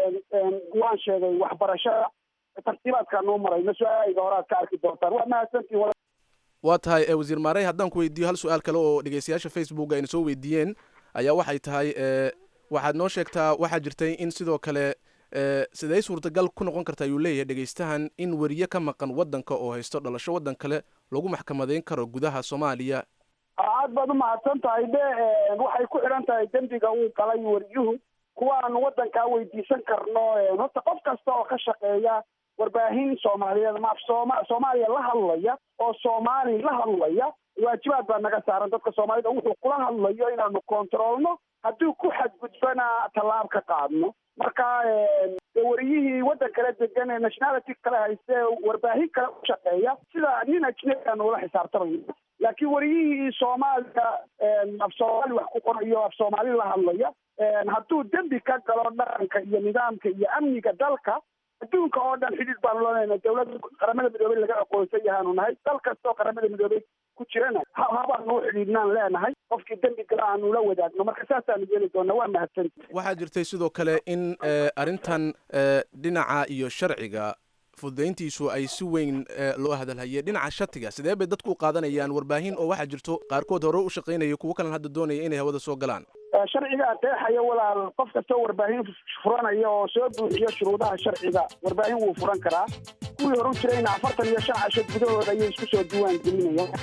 waan sheegay waxbarashada tartiibaadkaan noo marayno su-aalahayga hore aad ka arki doontaan waa mahadsantiin waa tahay wasiir maarey haddaan ku weydiiyo hal su-aal kale oo dhegeystayaasha facebook ayna soo weydiiyeen ayaa waxay tahay waxaad noo sheegtaa waxaa jirtay in sidoo kale siday suurtagal ku noqon karta ayuu leeyahay dhegeystahan in weriye ka maqan waddanka oo haysto dhalasho waddan kale lagu maxkamadeyn karo gudaha soomaaliya aad baad umahadsan tahay de waxay ku xidhan tahay dembiga uu galay weriyuhu kuwaan waddankaa weydiisan karno horta qof kasta oo ka shaqeeya warbaahin soomaaliyeed ma af sooma soomaaliya la hadlaya oo soomaali la hadlaya waajibaad baa naga saaran dadka soomaalida wuxuu kula hadlayo inaanu kontroolno hadduu ku xadgudbana tallaab ka qaadno marka wariyihii waddan kale degan ee nationality kale hayste warbaahin kale u shaqeeya sida nin ajnabi aanu ula xisaabtamayno laakiin wariyihii soomaaliya af soomaali wax ku qorayo af soomaali la hadlaya hadduu dembi ka galo dhaqanka iyo nidaamka iyo amniga dalka adduunka oo dhan xidhiid baanu leenahay dowladda qaramada midoobey laga aqoonsan yahaanu nahay dal kastoo qaramada midoobey ku jirana habaanu u xidhiidhnaan leenahay qofkii dembi gala aanu la wadaagno marka saasaanu yeeli doona waa mahadsanti waxaa jirtay sidoo kale in arrintan dhinaca iyo sharciga fududayntiisu ay si weyn loo hadalhayay dhinaca shatiga sidee bay dadku u qaadanayaan warbaahin oo waxaa jirto qaarkood hore u shaqaynaya kuwo kalena hadda doonaya inay hawada soo galaan sharciga qeexaya walaal qof kastoo warbaahin furanaya oo soo buuxiyo shuruudaha sharciga warbaahin wuu furan karaa kuwii horan jirayna afartan iyo shan casho gudahooda ayay isku soo diiwaan gelinayaan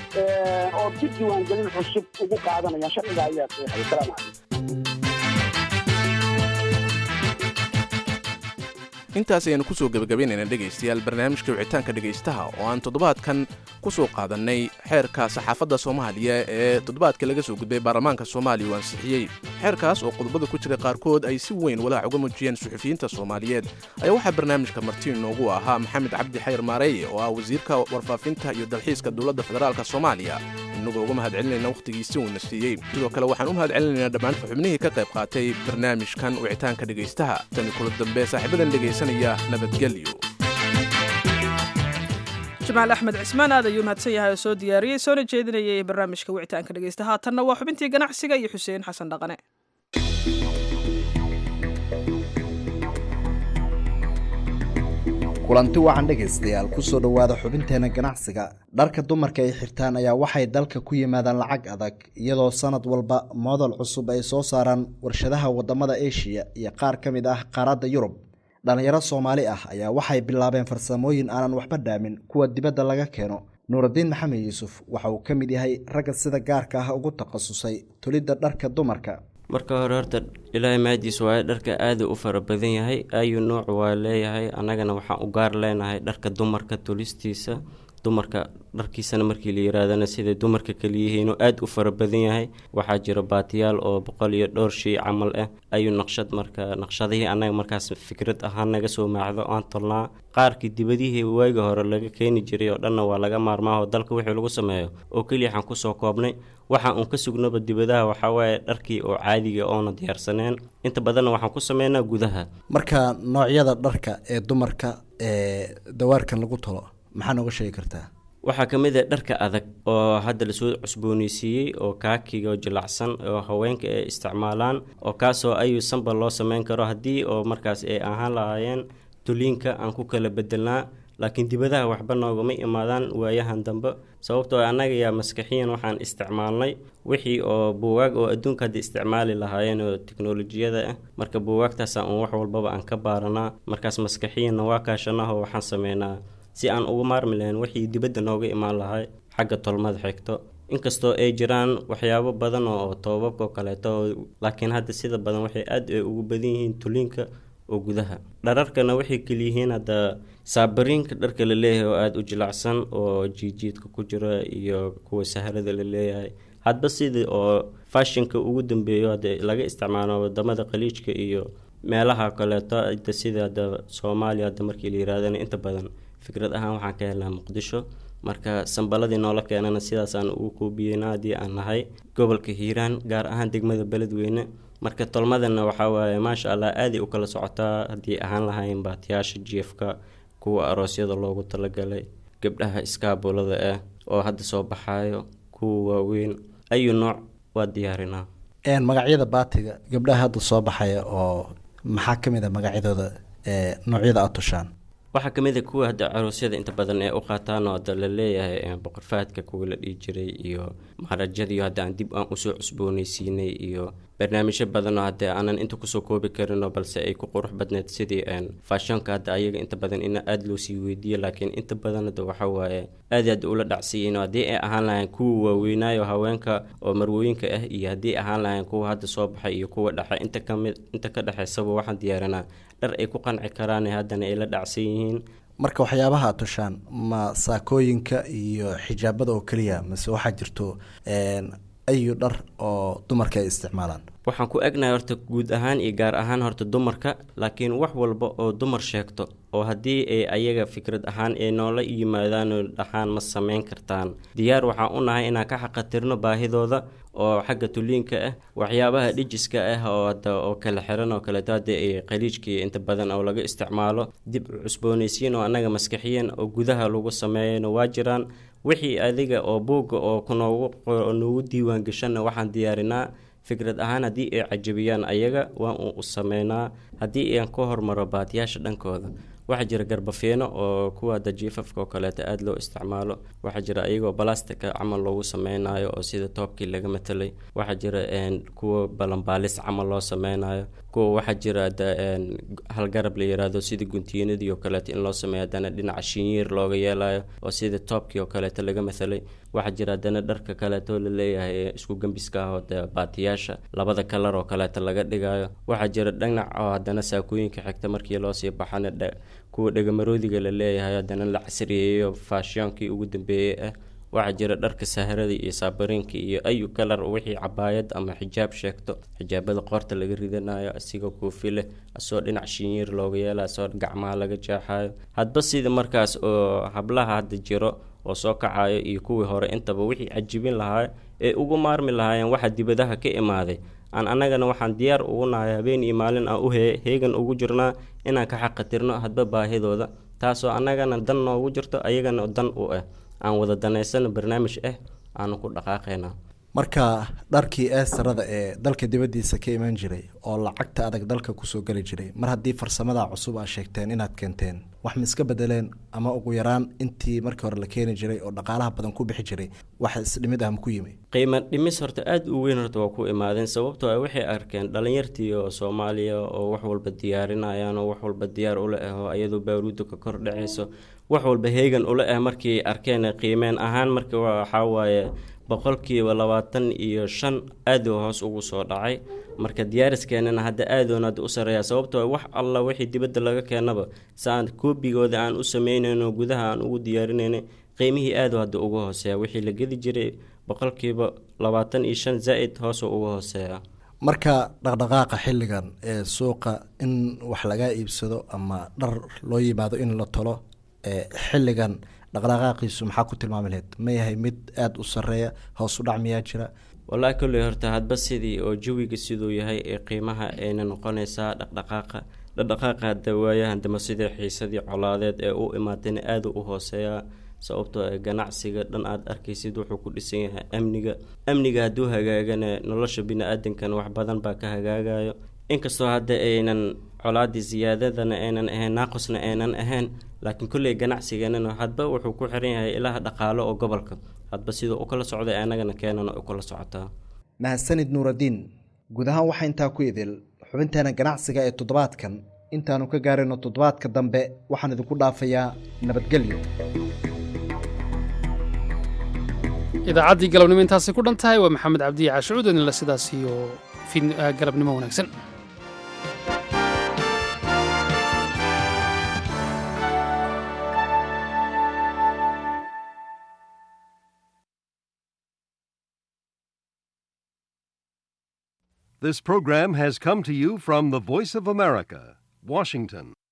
oo dib diiwaangelin cusub ugu qaadanayaan sharciga ayaa qeexaya salaam calaykum intaas ayaanu kusoo gebagabaynayna dhegaystayaal barnaamijka wicitaanka dhegaystaha oo aan toddobaadkan ku soo qaadannay xeerka saxaafadda soomaaliya ee toddobaadka laga soo gudbay baarlamaanka soomaaliya uu ansixiyey xeerkaas oo qodobada ku jira qaarkood ay si weyn walaac uga muujiyeen suxufiyiinta soomaaliyeed ayaa waxaa barnaamijka marti inoogu ahaa maxamed cabdi xayr maareeye oo ah wasiirka warfaafinta iyo dalxiiska dowladda federaalk soomaaliya inagoo uga mahad celinayna wakhtigiisi uuna siiyey sidoo kale waxaan u mahad celinaynaa dhammaan xubnihii ka qayb qaatay barnaamijkan wicitaanka dhegaystaha tani kula dambe saaxiibadan dhegaysanaya nabadgelyo jamaal axmed cismaan aad ayuu mahadsan yahay oo soo diyaariyey soona jeedinayay barnaamijka wicitaanka dhegaysta haatanna waa xubintii ganacsiga iyo xuseen xasan dhaqane kulanti wacan dhegaystayaal kusoo dhowaada xubinteena ganacsiga dharka dumarka ay xirtaan ayaa waxay dalka ku yimaadaan lacag adag iyadoo sanad walba moodal cusub ay soo saaraan warshadaha wadamada eshiya iyo qaar ka mid ah qaaradda yurub dhallinyaro soomaali ah ayaa waxay bilaabeen farsamooyin aanan waxba dhaamin kuwa dibadda laga keeno nuuraddiin maxamed yuusuf waxa uu ka mid yahay ragga sida gaarka ah ugu takhasusay tolidda dharka dumarka marka hore horta ilaahay mahadiis waaye dharka aada u fara badan yahay ayuu nooc waa leeyahay annagana waxaan u gaar leenahay dharka dumarka tolistiisa dumarka dharkiisana markii la yirahdana siday dumarka kaliyihiin oo aada u fara badan yahay waxaa jira baatiyaal oo boqol iyo dhowr shay camal ah ayuu naqshad marka naqshadihii annaga markaas fikrad ahaan naga soo maacdo aan tolnaa qaarkii dibadihii waaga hore laga keeni jiray oo dhanna waa laga maarmaa oo dalka wixii lagu sameeyo oo keliya waxaan kusoo koobnay waxaan uun ka sugnaba dibadaha waxaa waaye dharkii oo caadiga oona diyaarsaneen inta badanna waxaan ku sameynaa gudaha marka noocyada dharka ee dumarka ee dawaarkan lagu tolo maxaa nooga sheegi kartaa waxaa ka mid ah dharka adag oo hadda lasoo cusbooneysiiyey oo kaakiga oo jilacsan oo haweenka ay isticmaalaan oo kaasoo ayuu sanba loo sameyn karo haddii oo markaas ay ahaan lahaayeen tuliinka aan ku kala bedelnaa laakiin dibadaha waxba noogama imaadaan waayahan dambe sababtoo annaga yaa maskaxiyan waxaan isticmaalnay wixii oo buugaag oo adduunka hadda isticmaali lahaayeen oo teknolojiyada ah marka buugaagtaasa uun wax walbaba aan ka baaranaa markaas maskaxiyanna waa kaashanah oo waxaan sameynaa si aan uga maarmi lahayn wixii dibadda nooga imaan lahay xagga tolmada xigto inkastoo ay jiraan waxyaabo badan oo toobabka oo kaleeto laakiin hadda sida badan waxay aad ay ugu badan yihiin tuliinka oo gudaha dhararkana waxay keliyihiin hadda saabariinka dharka la leeyahay oo aada u jilacsan oo jiijiidka ku jira iyo kuwa saharada la leeyahay hadba sidii oo fashinka ugu dambeeyo hadda laga isticmaalo wadamada khaliijka iyo meelaha kaleeto hadda sida hadda soomaaliya hadda markii la yirahdana inta badan fikrad ahaan waxaan ka helnaa muqdisho marka sambaladii noola keenana sidaasaan ugu koobiyeyna haddii aan nahay gobolka hiiraan gaar ahaan degmada beledweyne marka tolmadana waxaa waaye maasha allah aaday u kala socotaa haddii ahaan lahayn baatiyaasha jiefka kuwa aroosyada loogu talagalay gabdhaha iskaabulada ah oo hadda soo baxaayo kuwa waaweyn ayu nooc waa diyaarinaa magacyada baatiga gabdhaha hadda soo baxaya oo maxaa ka mid a magacyadooda ee noocyada aad tushaan waxaa ka mid a kuwa hadda caroosyada inta badan ee u qaataan oo hadda la leeyahay boqor fahadka kuwa la dhihi jiray iyo maharajadiyo hadda aan dib aan usoo cusboonaysiinay iyo barnaamijyo badan oo hadda aanan inta kusoo koobi karinoo balse ay ku qurux badneed sidii faashonka hadda ayaga inta badan in aada loo sii weydiiyo laakiin inta badan hadda waxa waaye aad aad ula dhacsiiyeen haddii ay ahaan lahayn kuwa waaweynaayo haweenka oo marwooyinka ah iyo haddii ahaan lahayn kuwa hadda soo baxay iyo kuwa dhexe inta kamid inta ka dhexeysaba waxaan diyaarinaa dhar ay ku qanci karaan haddana ay la dhacsan yihiin marka waxyaabaha aad tushaan ma saakooyinka iyo xijaabada oo keliya mase waxaa jirto ayu dhar oo dumarka ay isticmaalaan waxaan ku egnahay horta guud ahaan iyo gaar ahaan horta dumarka laakiin wax walba oo dumar sheegto oo haddii ay ayaga fikrad ahaan ay noola yimaadaan oo dhahaan ma samayn kartaan diyaar waxaan u nahay inaan ka xaqatirno baahidooda oo xagga tuliinka ah waxyaabaha dhijiska ah oo hadda oo kala xiran oo kaleeto hadda ay khaliijkii inta badan oo laga isticmaalo dib u cusboonaysiin oo annaga maskaxiyan oo gudaha lagu sameeyana waa jiraan wixii adiga oo buugga oo kunoogu noogu diiwaan gashanna waxaan diyaarinaa fikrad ahaan haddii ay cajabiyaan ayaga waan u sameynaa haddii aan ka hormaro baatiyaasha dhankooda waxaa jira garbafiino oo kuwa dajiifafka oo kaleeto aada loo isticmaalo waxaa jira ayagoo balastika camal loogu sameynayo oo sida toobkii laga matelay waxaa jira kuwa balanbaalis camal loo sameynayo kuwa waxaa jira hal garab la yiraahdo sida guntiinadii oo kaleeto in loo sameeyo haddana dhinaca shinyiir looga yeelayo oo sida toobkii oo kaleeto laga mathalay waxaa jira haddana dharka kaleeto la leeyahay isku gembiska ah oo de baatiyaasha labada kalar oo kaleeto laga dhigayo waxaa jira dhinac oo haddana saakooyinka xigta markii loosii baxana kuwa dhegamaroodiga la leeyahay haddana la casriyeeyo faashiyoonkii ugu dambeeyey ah waxaa jira dharka saharada iyo saabariinka iyo ayu kalar wixii cabaayad ama xijaab sheegto xijaabada qoorta laga ridanayo asigoo koofi leh asoo dhinac shinyiir looga yeela asoo gacmaha laga jeexayo hadba sida markaas oo hablaha hadda jiro oo soo kacayo iyo kuwii hore intaba wixii cajibin lahaa ee ugu maarmi lahaayeen waxa dibadaha ka imaaday aan annagana waxaan diyaar ugu nahay habeen iyo maalin aan u heegan ugu jirnaa inaan ka xaqatirno hadba baahidooda taasoo annagana dan noogu jirto ayagana dan u ah aan wada danaysano barnaamij ah aanu ku dhaqaaqaynaa marka dharkii eestarada ee dalka dibaddiisa ka iman jiray oo lacagta adag dalka kusoo geli jiray mar haddii farsamada cusub aad sheegteen inaad keenteen wax ma iska bedeleen ama ugu yaraan intii markii hore la keeni jiray oo dhaqaalaha badan ku bixi jiray wax isdhimid ah ma ku yimi qiimo dhimis horta aada u weyn horta waa ku imaadeen sababtoo ah waxay arkeen dhalinyartii oo soomaaliya oo wax walba diyaarinayaan oo wax walba diyaar ula ah oo ayadoo baaruudda ka kor dhacayso wax walba heegan ula ah markii arkeen qiimeen ahaan marka waxaa waaye boqolkiiba labaatan iyo shan aad uu hoos ugu soo dhacay marka diyaariskeennana hadda aadoon hadda u sareeya sababtoo wax alla wixii dibadda laga keenaba saan koobigooda aan u sameynayno gudaha aan ugu diyaarinayna qiimihii aadu hadda ugu hooseeya wixii la gedi jiray boqolkiiba labaatan iyo shan zaa-id hoosuu ugu hooseeya marka dhaqdhaqaaqa xilligan ee suuqa in wax laga iibsado ama dhar loo yimaado in la tolo ee xilligan dhaqdhaqaaqiisu maxaa ku tilmaami lahayd ma yahay mid aada u sareeya hoos u dhac miyaa jira wallaahi kolley horta hadba sidii oo jawiga siduu yahay ee qiimaha ayna noqonaysaa dhaqdhaqaaqa dhaqdhaqaaqa hadda waayahan dama sidii xiisadii colaadeed ee u imaatayna aada u hooseeyaa sababtoo ee ganacsiga dhan aada arkaysid wuxuu ku dhisan yahay amniga amniga hadduu hagaagana nolosha bini-aadankana wax badan baa ka hagaagayo inkastoo hadda aynan colaadii siyaadadana aynan ahayn naaqusna aynan ahayn laakiin kolley ganacsiganana hadba wuxuu ku xiran yahay ilaha dhaqaalo oo gobolka hadba siduu u kala socday annagana keenana u kala socotaa mahadsanid nuuraddiin guud ahaan waxaa intaa ku idil xubinteena ganacsiga ee toddobaadkan intaanu ka gaarayno toddobaadka dambe waxaan idinku dhaafayaa nabadgelyo idaacaddii galabnimo intaasay ku dhan tahay waa maxamed cabdiya caashucuud idinle sidaas iyo galabnimo wanaagsan This program has come to you from the Voice of America, Washington.